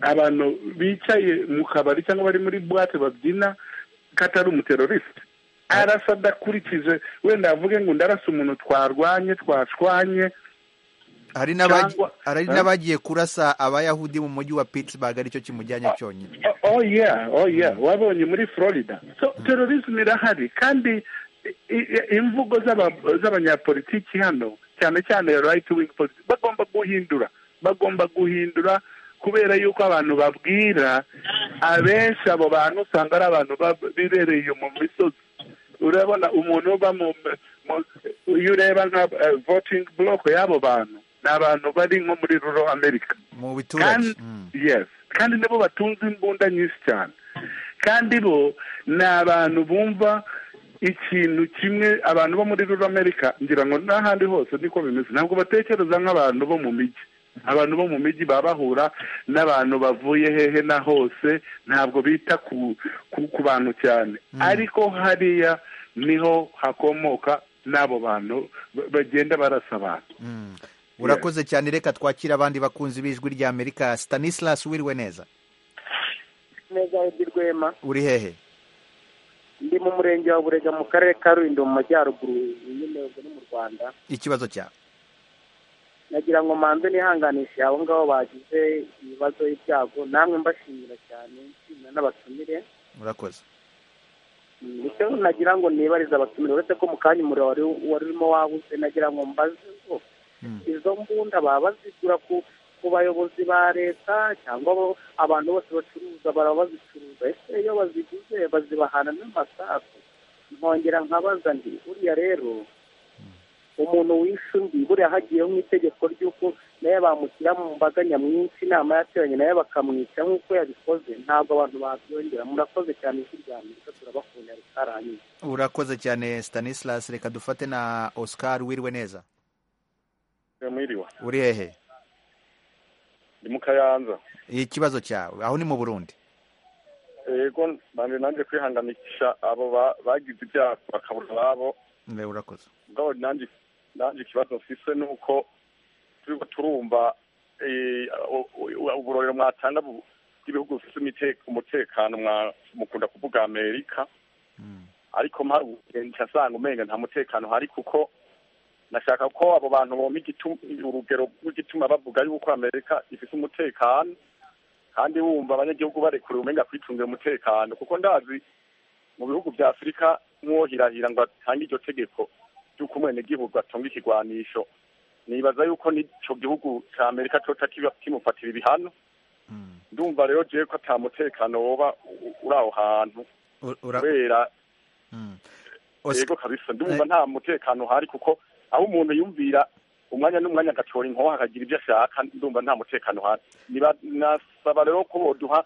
abantu bicaye mu kabari cyangwa bari muri buwate babyina ko atari umuterorisite arasa adakurikije wenda yavuge ngo ndarasa umuntu twarwanye twashwanye
hari n'abagi-
Cyangwa-
hari
Eh?
n'abagiye kurasa abayahudi mu mujyi wa pittsburgh aricyo kimujyanye cyonyine
Oh, oh yeah oh yeah wabonye muri florida so terrorism irahari kandi i- i- imvugo z'aba- z'abanyapolitiki hano cyane cyane right wing politics bagomba guhindura bagomba guhindura kubera yuko abantu babwira abenshi abo bantu usanga ari abantu bab- bibereye mu misozi urabona umuntu uba mu mu- iyo ureba nka eh, voting block y'abo bantu ni abantu bari nko muri rural america
mu biturage
kandi
Mm.
yes kandi nibo batunze imbunda nyinshi cyane kandi bo ni abantu bumva ikintu kimwe abantu bo muri rura amerika ngira ngo n'ahandi hose niko bimeze ntabwo batekereza nk'abantu bo mu mijyi abantu bo mu mijyi baba bahura n'abantu bavuye hehe na hose ntabwo bita ku ku, ku bantu cyane ariko hariya niho hakomoka n'abo bantu ba- bagenda barasa abantu
Mm. urakoze cyane reka twakire abandi bakunzi b'ijwi rya amerika stanislas wiriwe neza
neza Edi Rwema
uri hehe
ndi mu murenge wa Burega mu karere ka Rulindo mu majyaruguru nyine ubwo ni mu Rwanda
ikibazo cyawe
nagira ngo manze nihanganishe abo ngabo bagize ibibazo y'ibyago namwe mbashimira cyane nshimira n'abatumire
urakoze
nicyo nagira ngo nibarize abatumire uretse ko mu kanya umuriro wari wari urimo wabuze nagira ngo mbaze ngo
Mm.
izo mbunda baba bazigura ku ku bayobozi ba leta cyangwa abo- abantu bose bacuruza baraba bazicuruza ese iyo baziguze bazibahana n'amasasu nkongera nkabaza nti buriya rero umuntu wishe undi buriya hagiyeho nk'itegeko ry'uko nawe bamushyira mu mbaga nyamwinshi inama yateranye nawe bakamwica nk'uko yabikoze ntabwo abantu babyongera murakoze cyane ijwi rya amerika turabakunda rikarangiye
urakoze cyane stanislas reka dufate na oscar wiriwe neza
mwiriwe
uri hehe
ndi mu kayanza
ikibazo cyawe aho ni mu burundi
yego nanjye nanjye kwihanganisha abo ba- bagize ibyaha bakabura ababo
Mbe, urakoze
mugabo nanjye nanjye ikibazo mfise ni uko turiko turumva eh, u- u- uburorero mwatanga bu- bw'ibihugu bifise imite- umutekano mwa- mukunda kuvuga amerika
Mm.
ariko mpari ubugenca asanga umenga nta mutekano hari kuko nashaka ko abo bantu bompa igitu- urugero rw'igituma bavuga yuko amerika ifise umutekano kandi wumva abanyagihugu barekuriwe umenga kwicungira umutekano kuko ndazi mu bihugu vya afurika nk'uwohirahira ngo atange iryo tegeko ry'uko umwenegihugu atunga ikigwanisho nibaza yuko n'ico gihugu ca amerika coca kiba- kimufatira ibihano
Mm.
ndumva rero jewe ko ata mutekano woba u- uri aho hantu
U- ura-
kubera
Mm. Oscar-
yego kabisa ndumva nta mutekano uhari kuko aho umuntu yumvira umwanya n'umwanya agatora inkoho akagira ibyo ashaka ndumva nta mutekano uhari Niba- nasaba rero ko boduha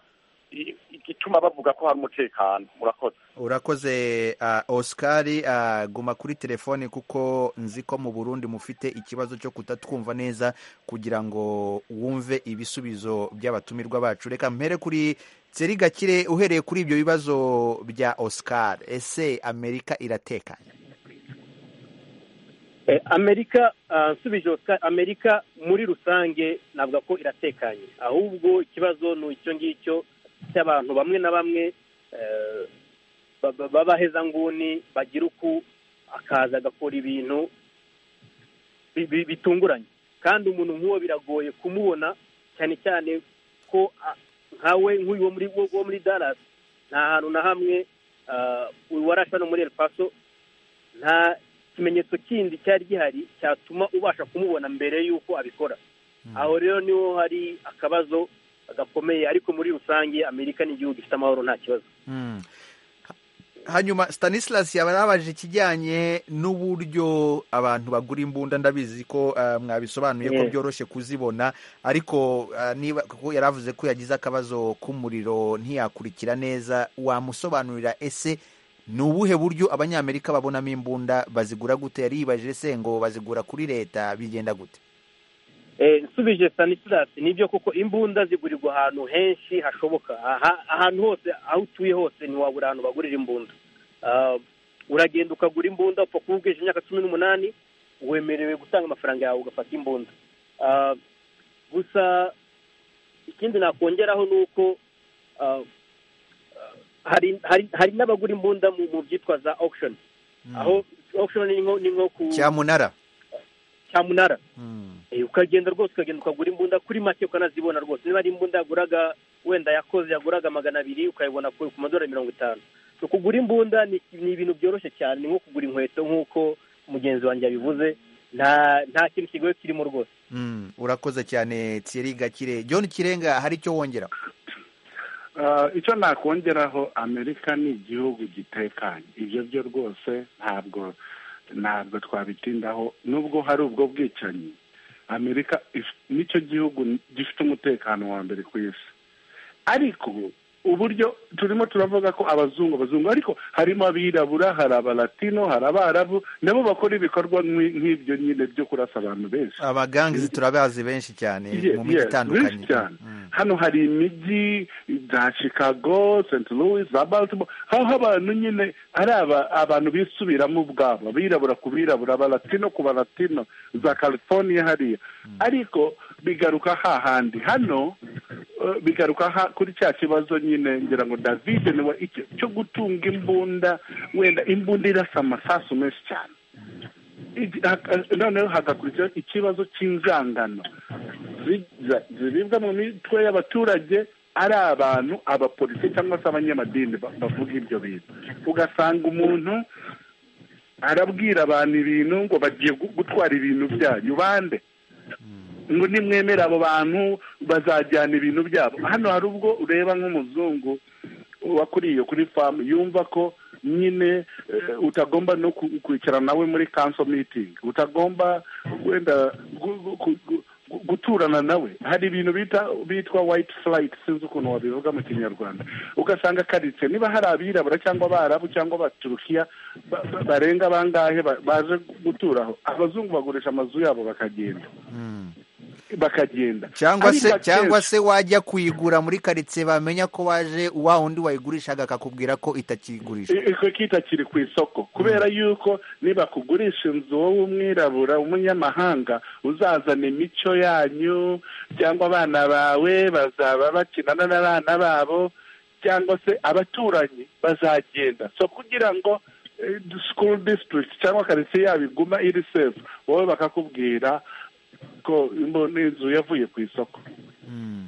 i- igituma bavuga ko hari umutekano murakoze
urakoze ah, oscar ah, guma kuri telefone kuko nzi ko mu burundi mufite ikibazo cyo kutatwumva neza kugira ngo wumve ibisubizo by'abatumirwa bacu reka mpere kuri tseri gakire uhereye kuri ibyo bibazo bya oscar ese amerika iratekanye
Eh, amerika ah, nsubije Oscar, amerika muri rusange navuga ko iratekanye ahubwo ikibazo ni icyo ngicyo cy'abantu bamwe na bamwe eh, ba- ba- b'abahezanguni bagira uku akaza agakora ibintu bi- bi- bitunguranye kandi umuntu nk'uwo biragoye kumubona cyane cyane ko a- nkawe nk'uyu wo muri wo muri Dallas nta hantu na hamwe ah, uyu warashe hano muri El Paso nta kimenyetso kindi cyari gihari cyatuma ubasha kumubona mbere y'uko abikora aho rero niho hari akabazo gakomeye ariko muri rusange amerika ni igihugu gifite amahoro nta kibazo
Mm. hanyuma stanislas yaba yarabaje ikijyanye n'uburyo abantu bagura imbunda ndabizi ko eh, mwabisobanuye ko
Yes.
byoroshye kuzibona ariko eh, niba kuko yaravuze ko yagize akabazo k'umuriro ntiyakurikira neza wamusobanurira ese ni ubuhe buryo abanyamerika babonamo imbunda bazigura gute yaribaje se ngo bazigura kuri leta bigenda gute
Eh, nsubije stanislas nibyo koko imbunda zigurirwa ahantu henshi hashoboka Aha- ahantu hose aho utuye hose ntiwabura ahantu bagurira imbunda Ah, uragenda ukagura imbunda upfa kuba ubwije imyaka cumi n'umunani wemerewe gutanga amafaranga yawe ugafata imbunda Ah, gusa ikindi nakongeraho ni uko ah, ah, hari hari- hari n'abagura imbunda mu mu byitwa za auction aho auction ni nko ni nko ku
cyamunara
cyamunara
Mm.
Eh, ukagenda rwose ukagenda ukagura imbunda kuri make ukanazibona rwose niba ari imbunda yaguraga wenda yakoze yaguraga magana abiri ukayibona ku ku madorari mirongo itanu so kugura imbunda ni ni ibintu byoroshye cyane ni nko kugura inkweto nk'uko mugenzi wanjye yabivuze nta nta kintu kigoye kirimo rwose
Mm. urakoze cyane thierry gakire john kirenga hari icyo wongera
Ah, icyo nakongeraho amerika ni igihugu gitekanye ibyo byo rwose ntabwo ntabwo twabitindaho nubwo hari ubwo bwicanyi amerika if- nicyo gihugu gifite umutekano wa mbere ku isi ariko uburyo turimo turavuga ko abazungu abazungu ariko harimo abirabura hari abalatino hari abarabu nabo bakora ibikorwa nk'i- nk'ibyo nyine byo kurasa abantu benshi
abagangizi turabazi benshi cyane
Yes,
mu mijyi
yes,
itandukanye
benshi cyane
Mm.
hano hari imijyi za chicago st louis za baltimore aho abantu nyine ari aba- abantu bisubiramo ubwabo abirabura ku birabura abalatino ku balatino za california hariya ariko bigaruka hahandi hano eh, bigaruka ha- kuri cya kibazo nyine ngira ngo david niwe icyo- cyo gutunga imbunda wenda imbunda irasa amasasu menshi cyane Igi- haka- noneho hagakurikiraho ikibazo cy'inzangano zi- za- ziribwa mu mitwe y'abaturage ari abantu abapolisi cyangwa se abanyamadini ba- bavuga ibyo bintu ugasanga umuntu arabwira abantu ibintu ngo bagiye gu- gutwara ibintu byanyu bande ngo nimwemere abo bantu bazajyana ibintu byabo hano hari ubwo ureba nk'umuzungu wakuriye kuri famu yumva ko nyine eh, utagomba no ku- kwicara nawe muri kanso mitingi utagomba wenda gu- gu- gu- gu- gu- guturana nawe hari ibintu bita bitwa white flight sinzi ukuntu wabivuga mu kinyarwanda ugasanga karitse niba hari abirabura cyangwa abarabu cyangwa abaturukiya ba- ba- barenga bangahe ba- baje guturaho abazungu bagurisha amazu yabo bakagenda
Mm.
bakagenda
cyangwa
Ariko
se
akenshi-
cyangwa se wajya kuyigura muri karitsiye bamenya ko waje wa wundi wayigurishaga akakubwira ko itakigurishwa
I- icyo kita kiri ku isoko kubera yuko nibakugurisha inzu wowe umwirabura umunyamahanga uzazana imico yanyu cyangwa abana bawe bazaba bakinana n'abana babo cyangwa se abaturanyi bazagenda so kugira ngo eh, school district cyangwa karitsiye yabo iguma iri sefu wowe bakakubwira ko imbo- n'inzu yavuye ku isoko
Mm.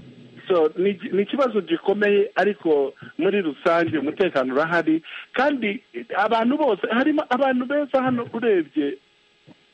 so ni iki- ni ikibazo gikomeye ariko muri rusange umutekano urahari kandi abantu bose harimo abantu beza hano urebye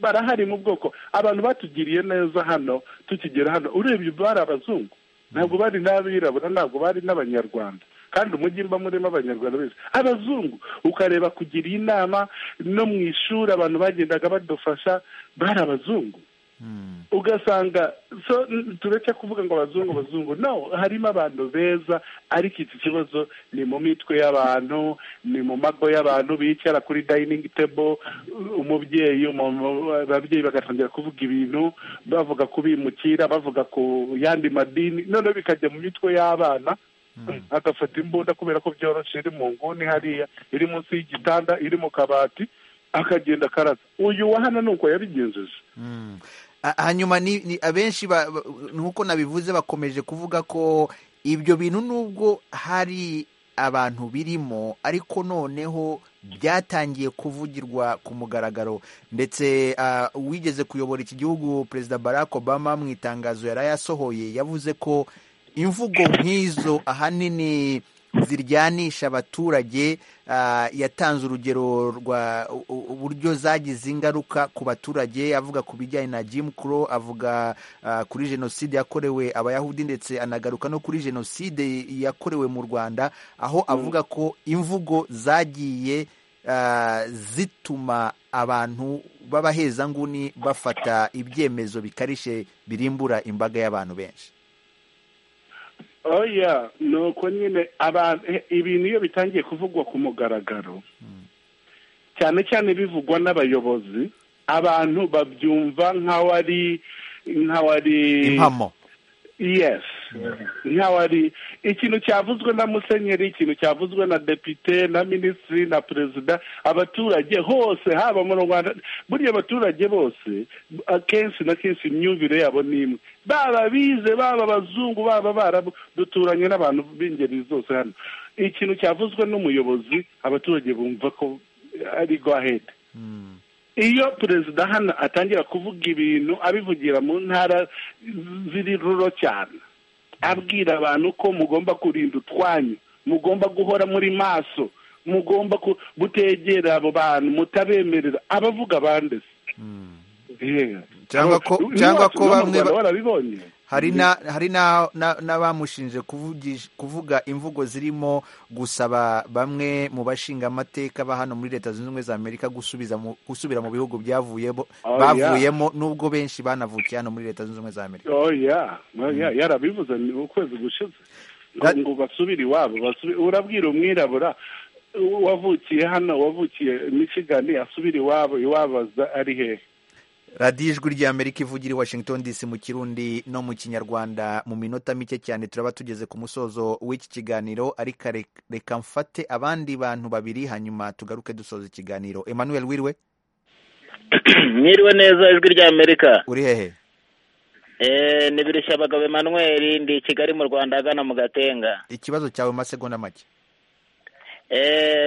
barahari mu bwoko abantu batugiriye neza hano tukigera hano urebye bari abazungu ntabwo bari n'abirabura ntabwo bari n'abanyarwanda kandi umujyi mba murimo abanyarwanda bose abazungu ukareba kugira inama no mu ishuri abantu bagendaga badufasha bari abazungu
Mm.
ugasanga so n- tureke kuvuga ngo abazungu abazungu no harimo abantu beza ariko iki kibazo ni mu mitwe y'abantu ni mu mago y'abantu bicara kuri dining table u- umubyeyi umuntu- ababyeyi bagatangira kuvuga ibintu bavuga ku bimukira bavuga ku yandi madini noneho bikajya mu mitwe y'abana agafata imbunda kubera ko byoroshye iri mu nguni hariya iri munsi y'igitanda iri mu kabati akagenda akarasa uyu wa hano ni uko yabigenjeje
Mm. A- hanyuma ni, ni abenshi ba- ba- nk'uko nabivuze bakomeje kuvuga ko ibyo bintu nubwo hari abantu birimo ariko noneho byatangiye kuvugirwa ku mugaragaro ndetse uwigeze kuyobora iki gihugu perezida barack obama mu itangazo yari yasohoye yavuze ko imvugo nk'izo ahanini ziryanisha abaturage yatanze urugero rwa uburyo zagize ingaruka ku baturage avuga ku bijyanye na Jim Crow avuga kuri jenoside yakorewe abayahudi ndetse anagaruka no kuri jenoside yakorewe mu rwanda aho avuga ko imvugo zagiye zituma abantu b'abahezanguni bafata ibyemezo bikarishye birimbura imbaga y'abantu benshi
oya ni uko nyine abantu ibintu iyo bitangiye kuvugwa ku mugaragaro cyane cyane bivugwa n'abayobozi abantu babyumva nk'aho ari nk'aho ari
impamo
yes nk'aho ari ikintu cyavuzwe na musenyeri ikintu cyavuzwe na depite na minisitiri na perezida abaturage hose haba mu rwanda buriya abaturage bose akenshi na kenshi imyumvire yabo ni imwe baba bize baba abazungu baba barabu duturanye n'abantu b'ingeri zose hano ikintu cyavuzwe n'umuyobozi abaturage bumva ko ari go ahead iyo perezida hano atangira kuvuga ibintu abivugira mu ntara ziri ruro cyane abwira abantu ko mugomba kurinda utwanyu mugomba guhora muri maso mugomba gutegera abo bantu mutabemerera abavuga bande
cyangwa ko cyangwa ko bamwe hari na hari n'abamushinje kuvuga imvugo zirimo gusaba bamwe mu bashinga amateka ba hano muri leta zunze ubumwe za amerika gusubira mu bihugu byavuyemo bavuyemo n'ubwo benshi banavukiye hano muri leta zunze ubumwe za amerika
yarabivuze ukwezi gushize ngo basubire iwabo urabwira umwirabura wavukiye hano wavukiye misigani asubire iwabo iwabo ari hehe
radiyo ijwi ry'amerika ivugira i washington dc mu kirundi no mu kinyarwanda mu minota mike cyane turaba tugeze ku musozo w'iki kiganiro ariko reka mfate abandi bantu babiri hanyuma tugaruke dusoza ikiganiro emmanuel wiriwe
mwiriwe neza ijwi ry'amerika
uri hehe
ni birushya abagabo emmanuel ndi i kigali mu rwanda agana mu gatenga
ikibazo cyawe mu masegonda make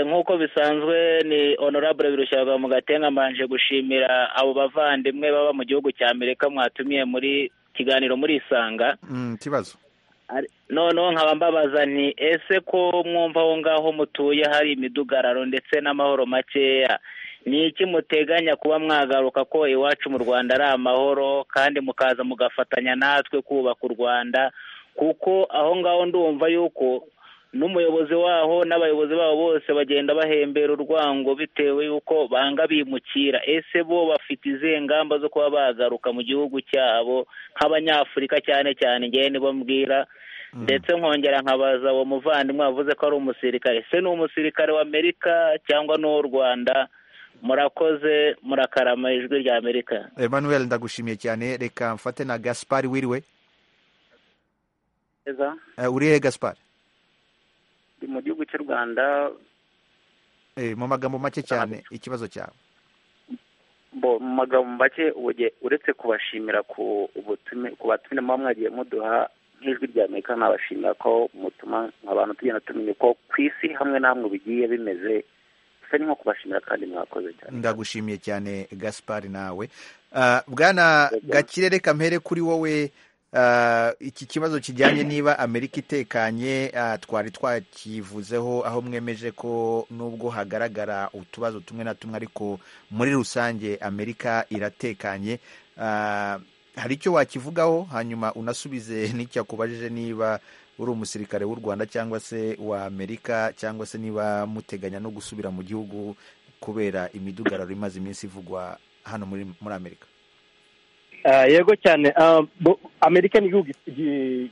nk'uko bisanzwe ni honorable birushyirwa mu gatenga mbanje gushimira abo bavandimwe baba mu gihugu cya amerika mwatumiye muri kiganiro muri isanga
ikibazo
noneho nkaba mbabaza nti ese ko mwumva aho ngaho mutuye hari imidugararo ndetse n'amahoro makeya ni iki muteganya kuba mwagaruka ko iwacu mu rwanda ari amahoro kandi mukaza mugafatanya natwe kubaka u rwanda kuko aho ngaho ndumva yuko n'umuyobozi waho n'abayobozi babo bose bagenda bahembera urwango bitewe y'uko banga bimukira ese bo bafite izihe ngamba zo kuba bagaruka mu gihugu cyabo nk'abanyafurika cyane cyane ngewe nibo mbwira ndetse nkongera nkabaza uwo muvandimwe wavuze ko ari umusirikare ese ni umusirikare w'amerika cyangwa n'uw'u rwanda murakoze murakarama ijwi rya amerika
emmanuel ndagushimiye cyane reka mfate na gaspari wiriwe urihe gaspari
ndi mu gihugu cy'u rwanda
mu magambo make cyane ikibazo cyawe
mu magambo make uretse kubashimira ku batumire muba mwagiye muduha nk'ijwi rya amerika nabashimira ko mutuma abantu tugenda tumenya ko ku isi hamwe n'amwe bigiye bimeze bisa ni nko kubashimira kandi mwakoze cyane
ndagushimiye cyane gaspari nawe bwana gakirere kamere kuri wowe iki kibazo kijyanye niba amerika itekanye twari twakivuzeho aho mwemeje ko nubwo hagaragara utubazo tumwe na tumwe ariko muri rusange amerika iratekanye hari icyo wakivugaho hanyuma unasubize n'icyo akubajije niba uri umusirikare w'u rwanda cyangwa se wa amerika cyangwa se niba muteganya no gusubira mu gihugu kubera imidugararo imaze iminsi ivugwa hano muri amerika
yego cyane amerika ni igihugu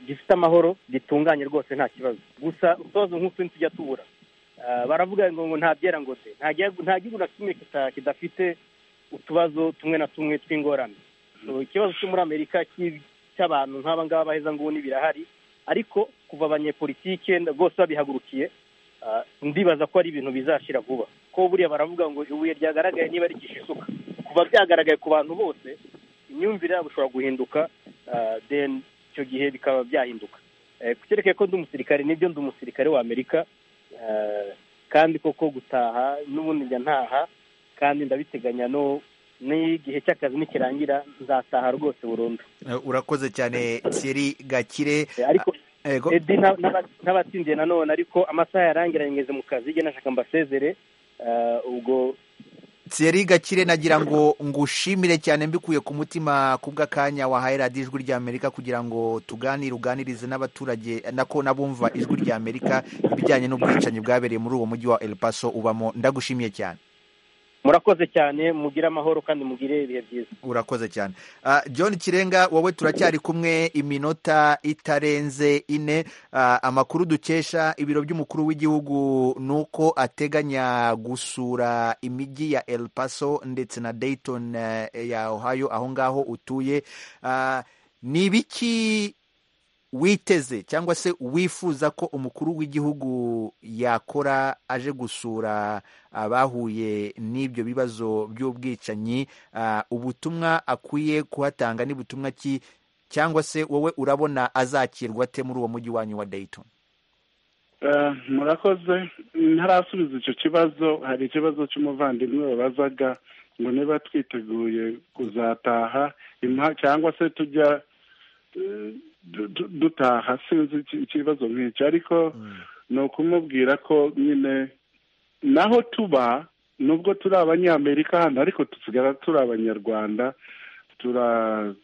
gifite amahoro gitunganye rwose nta kibazo gusa utoza nk'utuntu tujya tubura baravuga ngo nta byera ngo de nta gihugu na kimwe kidafite utubazo tumwe na tumwe tw'ingorane ikibazo cyo muri amerika cy'abantu nk'aba ngaba baheza nguni birahari ariko kuva abanyepolitike bose babihagurukiye ndibaza ko ari ibintu bizashira vuba ko buriya baravuga ngo ibuye ryagaragaye niba rigisha isuka kuva byagaragaye ku bantu bose imyumvire yabo ishobora guhinduka deni icyo gihe bikaba byahinduka kereke ko ndi umusirikare nibyo ndi umusirikare wa amerika kandi koko gutaha n'ubundi njya ntaha kandi ndabiteganya no n'igihe cy'akazi nikirangira nzataha rwose burundu
urakoze cyane seri gakire
ariko
Ego.
edi n'aba- n'aba- n'abatsindiye nanone ariko amasaha yarangiranye ngeze mu kazi igihe nashaka mbasezere eh, ubwo
Thierry Gakire nagira ngo ngushimire cyane mbikuye ku mutima kubw'akanya wahaye radiyo ijwi ry'Amerika kugira ngo tuganire uganirize n'abaturage nako n'abumva ijwi ry'Amerika ibijyanye n'ubwicanyi bwabereye muri uwo mujyi wa El Paso ubamo ndagushimiye cyane
murakoze cyane mugire amahoro kandi mugire ibihe byiza
urakoze cyane Ah, John Kirenga wowe turacyari kumwe iminota itarenze ine Ah, amakuru dukesha ibiro by'umukuru w'igihugu ni uko ateganya gusura imijyi ya El Paso ndetse na Dayton eh, ya Ohio aho ngaho utuye Ah, ni ibiki witeze cyangwa se wifuza ko umukuru w'igihugu yakora aje gusura abahuye n'ibyo bibazo by'ubwicanyi Ah, ubutumwa akwiye kuhatanga ni butumwa ki cyangwa se wowe urabona azakirwa ate muri uwo mujyi wanyu wa Dayton
Eh, murakoze ntarasubiza icyo kibazo hari ikibazo cy'umuvandimwe babazaga ngo niba twiteguye kuzataha impa- cyangwa se tujya eh, du- du- dutaha sinzi iki- ikibazo nk'icyo ariko ni ukumubwira ko nyine naho tuba nubwo turi abanyamerika hano ariko dusigara turi abanyarwanda tura-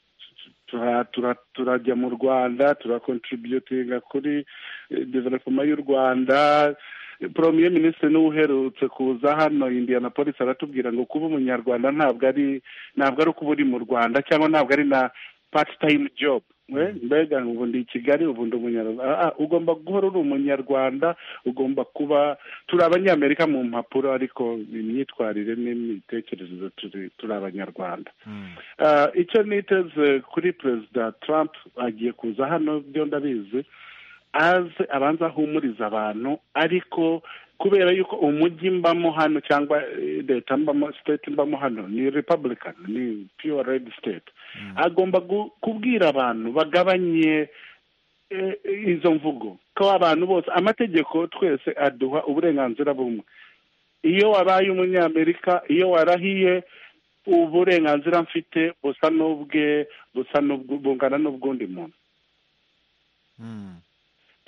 tura- tura- turajya mu rwanda turakontributinga kuri development y'u rwanda premier minisitiri niwe uherutse kuza hano indianapolis aratubwira ngo kuba umunyarwanda ntabwo ari ntabwo ari ukuba uri mu rwanda cyangwa ntabwo ari na part time job we mbega ubu ndi i kigali ubu ndi umunyarwanda Ah, ah, ugomba guhora uri umunyarwanda ugomba kuba turi abanyamerika mu mpapuro ariko imyitwarire n'imitekerereze turi turi abanyarwanda Ah, icyo niteze kuri perezida trump agiye kuza hano byo ndabizi aze abanza ahumuriza abantu ariko kubera yuko umujyi mbamo hano cyangwa eh, leta mbamo state mbamo hano ni republican ni pure red state agomba gu- kubwira abantu bagabanye eh, izo mvugo ko abantu bose amategeko twese aduha uburenganzira bumwe iyo wabaye umunyamerika iyo warahiye uburenganzira mfite busa n'ubwe busa n'ubw- bungana n'ubw'undi muntu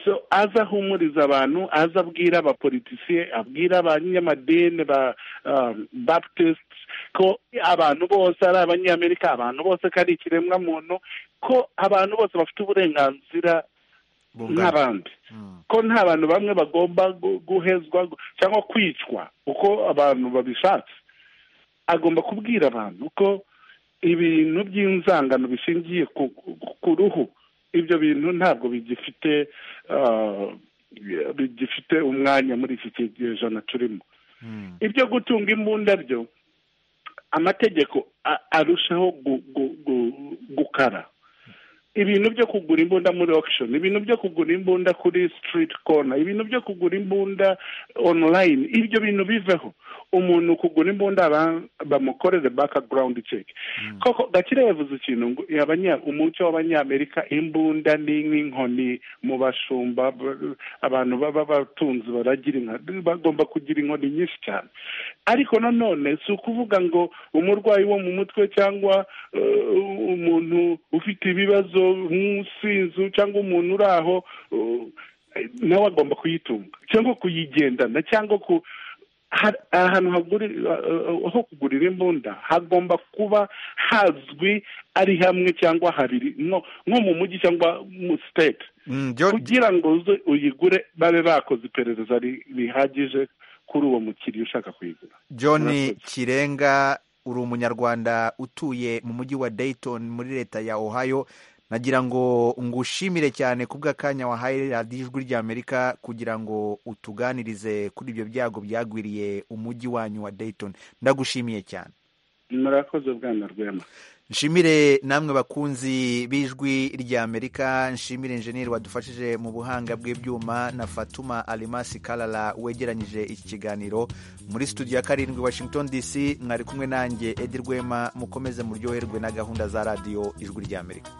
so aza ahumuriza abantu aza abwira abapolitisiye abwira abanyamadini ba um, baptist ko abantu bose ari abanyamerika abantu bose ko ari ikiremwamuntu ko abantu bose bafite uburenganzira nk'abandi ko nta bantu bamwe bagomba gu- guhezwa gu- cyangwa kwicwa uko abantu babishatse agomba kubwira abantu ko ibintu by'inzangano bishingiye ku, ku- ku ruhu ibyo bintu ntabwo bigifite ah, bigifite umwanya muri iki kinyejana turimo ibyo gutunga imbunda byo amategeko a- arushaho gu- gu- gu- gukara ibintu byo kugura imbunda muri auction ibintu byo kugura imbunda kuri street corner ibintu byo kugura imbunda online ibyo bintu biveho umuntu kugura imbunda aba- bamukorere background check koko gakire yavuze ikintu ngo abanya- umuco w'abanyamerika imbunda ni nk'inkoni mu bashumba b- abantu baba batunzi baragira inka bagomba kugira inkoni nyinshi cyane ariko nanone si ukuvuga ngo umurwayi wo mu mutwe cyangwa eh, umuntu ufite ibibazo nk'usinzu cyangwa umuntu uri aho eh, nawe agomba kuyitunga cyangwa kuyigendana cyangwa ku ha- ahantu haguri- eh, ho kugurira imbunda hagomba kuba hazwi ari hamwe cyangwa habiri nko nko mu mujyi cyangwa mu state kugira ngo uze uyigure babe bakoze iperereza ri- rihagije kuri uwo mukiriya ushaka kuyigura
John Kirenga uri umunyarwanda utuye mu mujyi wa Dayton muri leta ya Ohio nagira ngo ngushimire cyane kubw'akanya wahaye radiyo ijwi ry'Amerika kugira ngo utuganirize kuri ibyo byago byagwiriye umujyi wanyu wa Dayton ndagushimiye cyane
murakoze bwana rwema
nshimire namwe bakunzi b'ijwi ry'amerika nshimire injeniyeri wadufashije mu buhanga bw'ibyuma na fatuma alimasi karara wegeranyije iki kiganiro muri studio ya karindwi washington dc mwari kumwe nanjye edi rwema mukomeze muryoherwe na gahunda za radiyo ijwi ry'amerika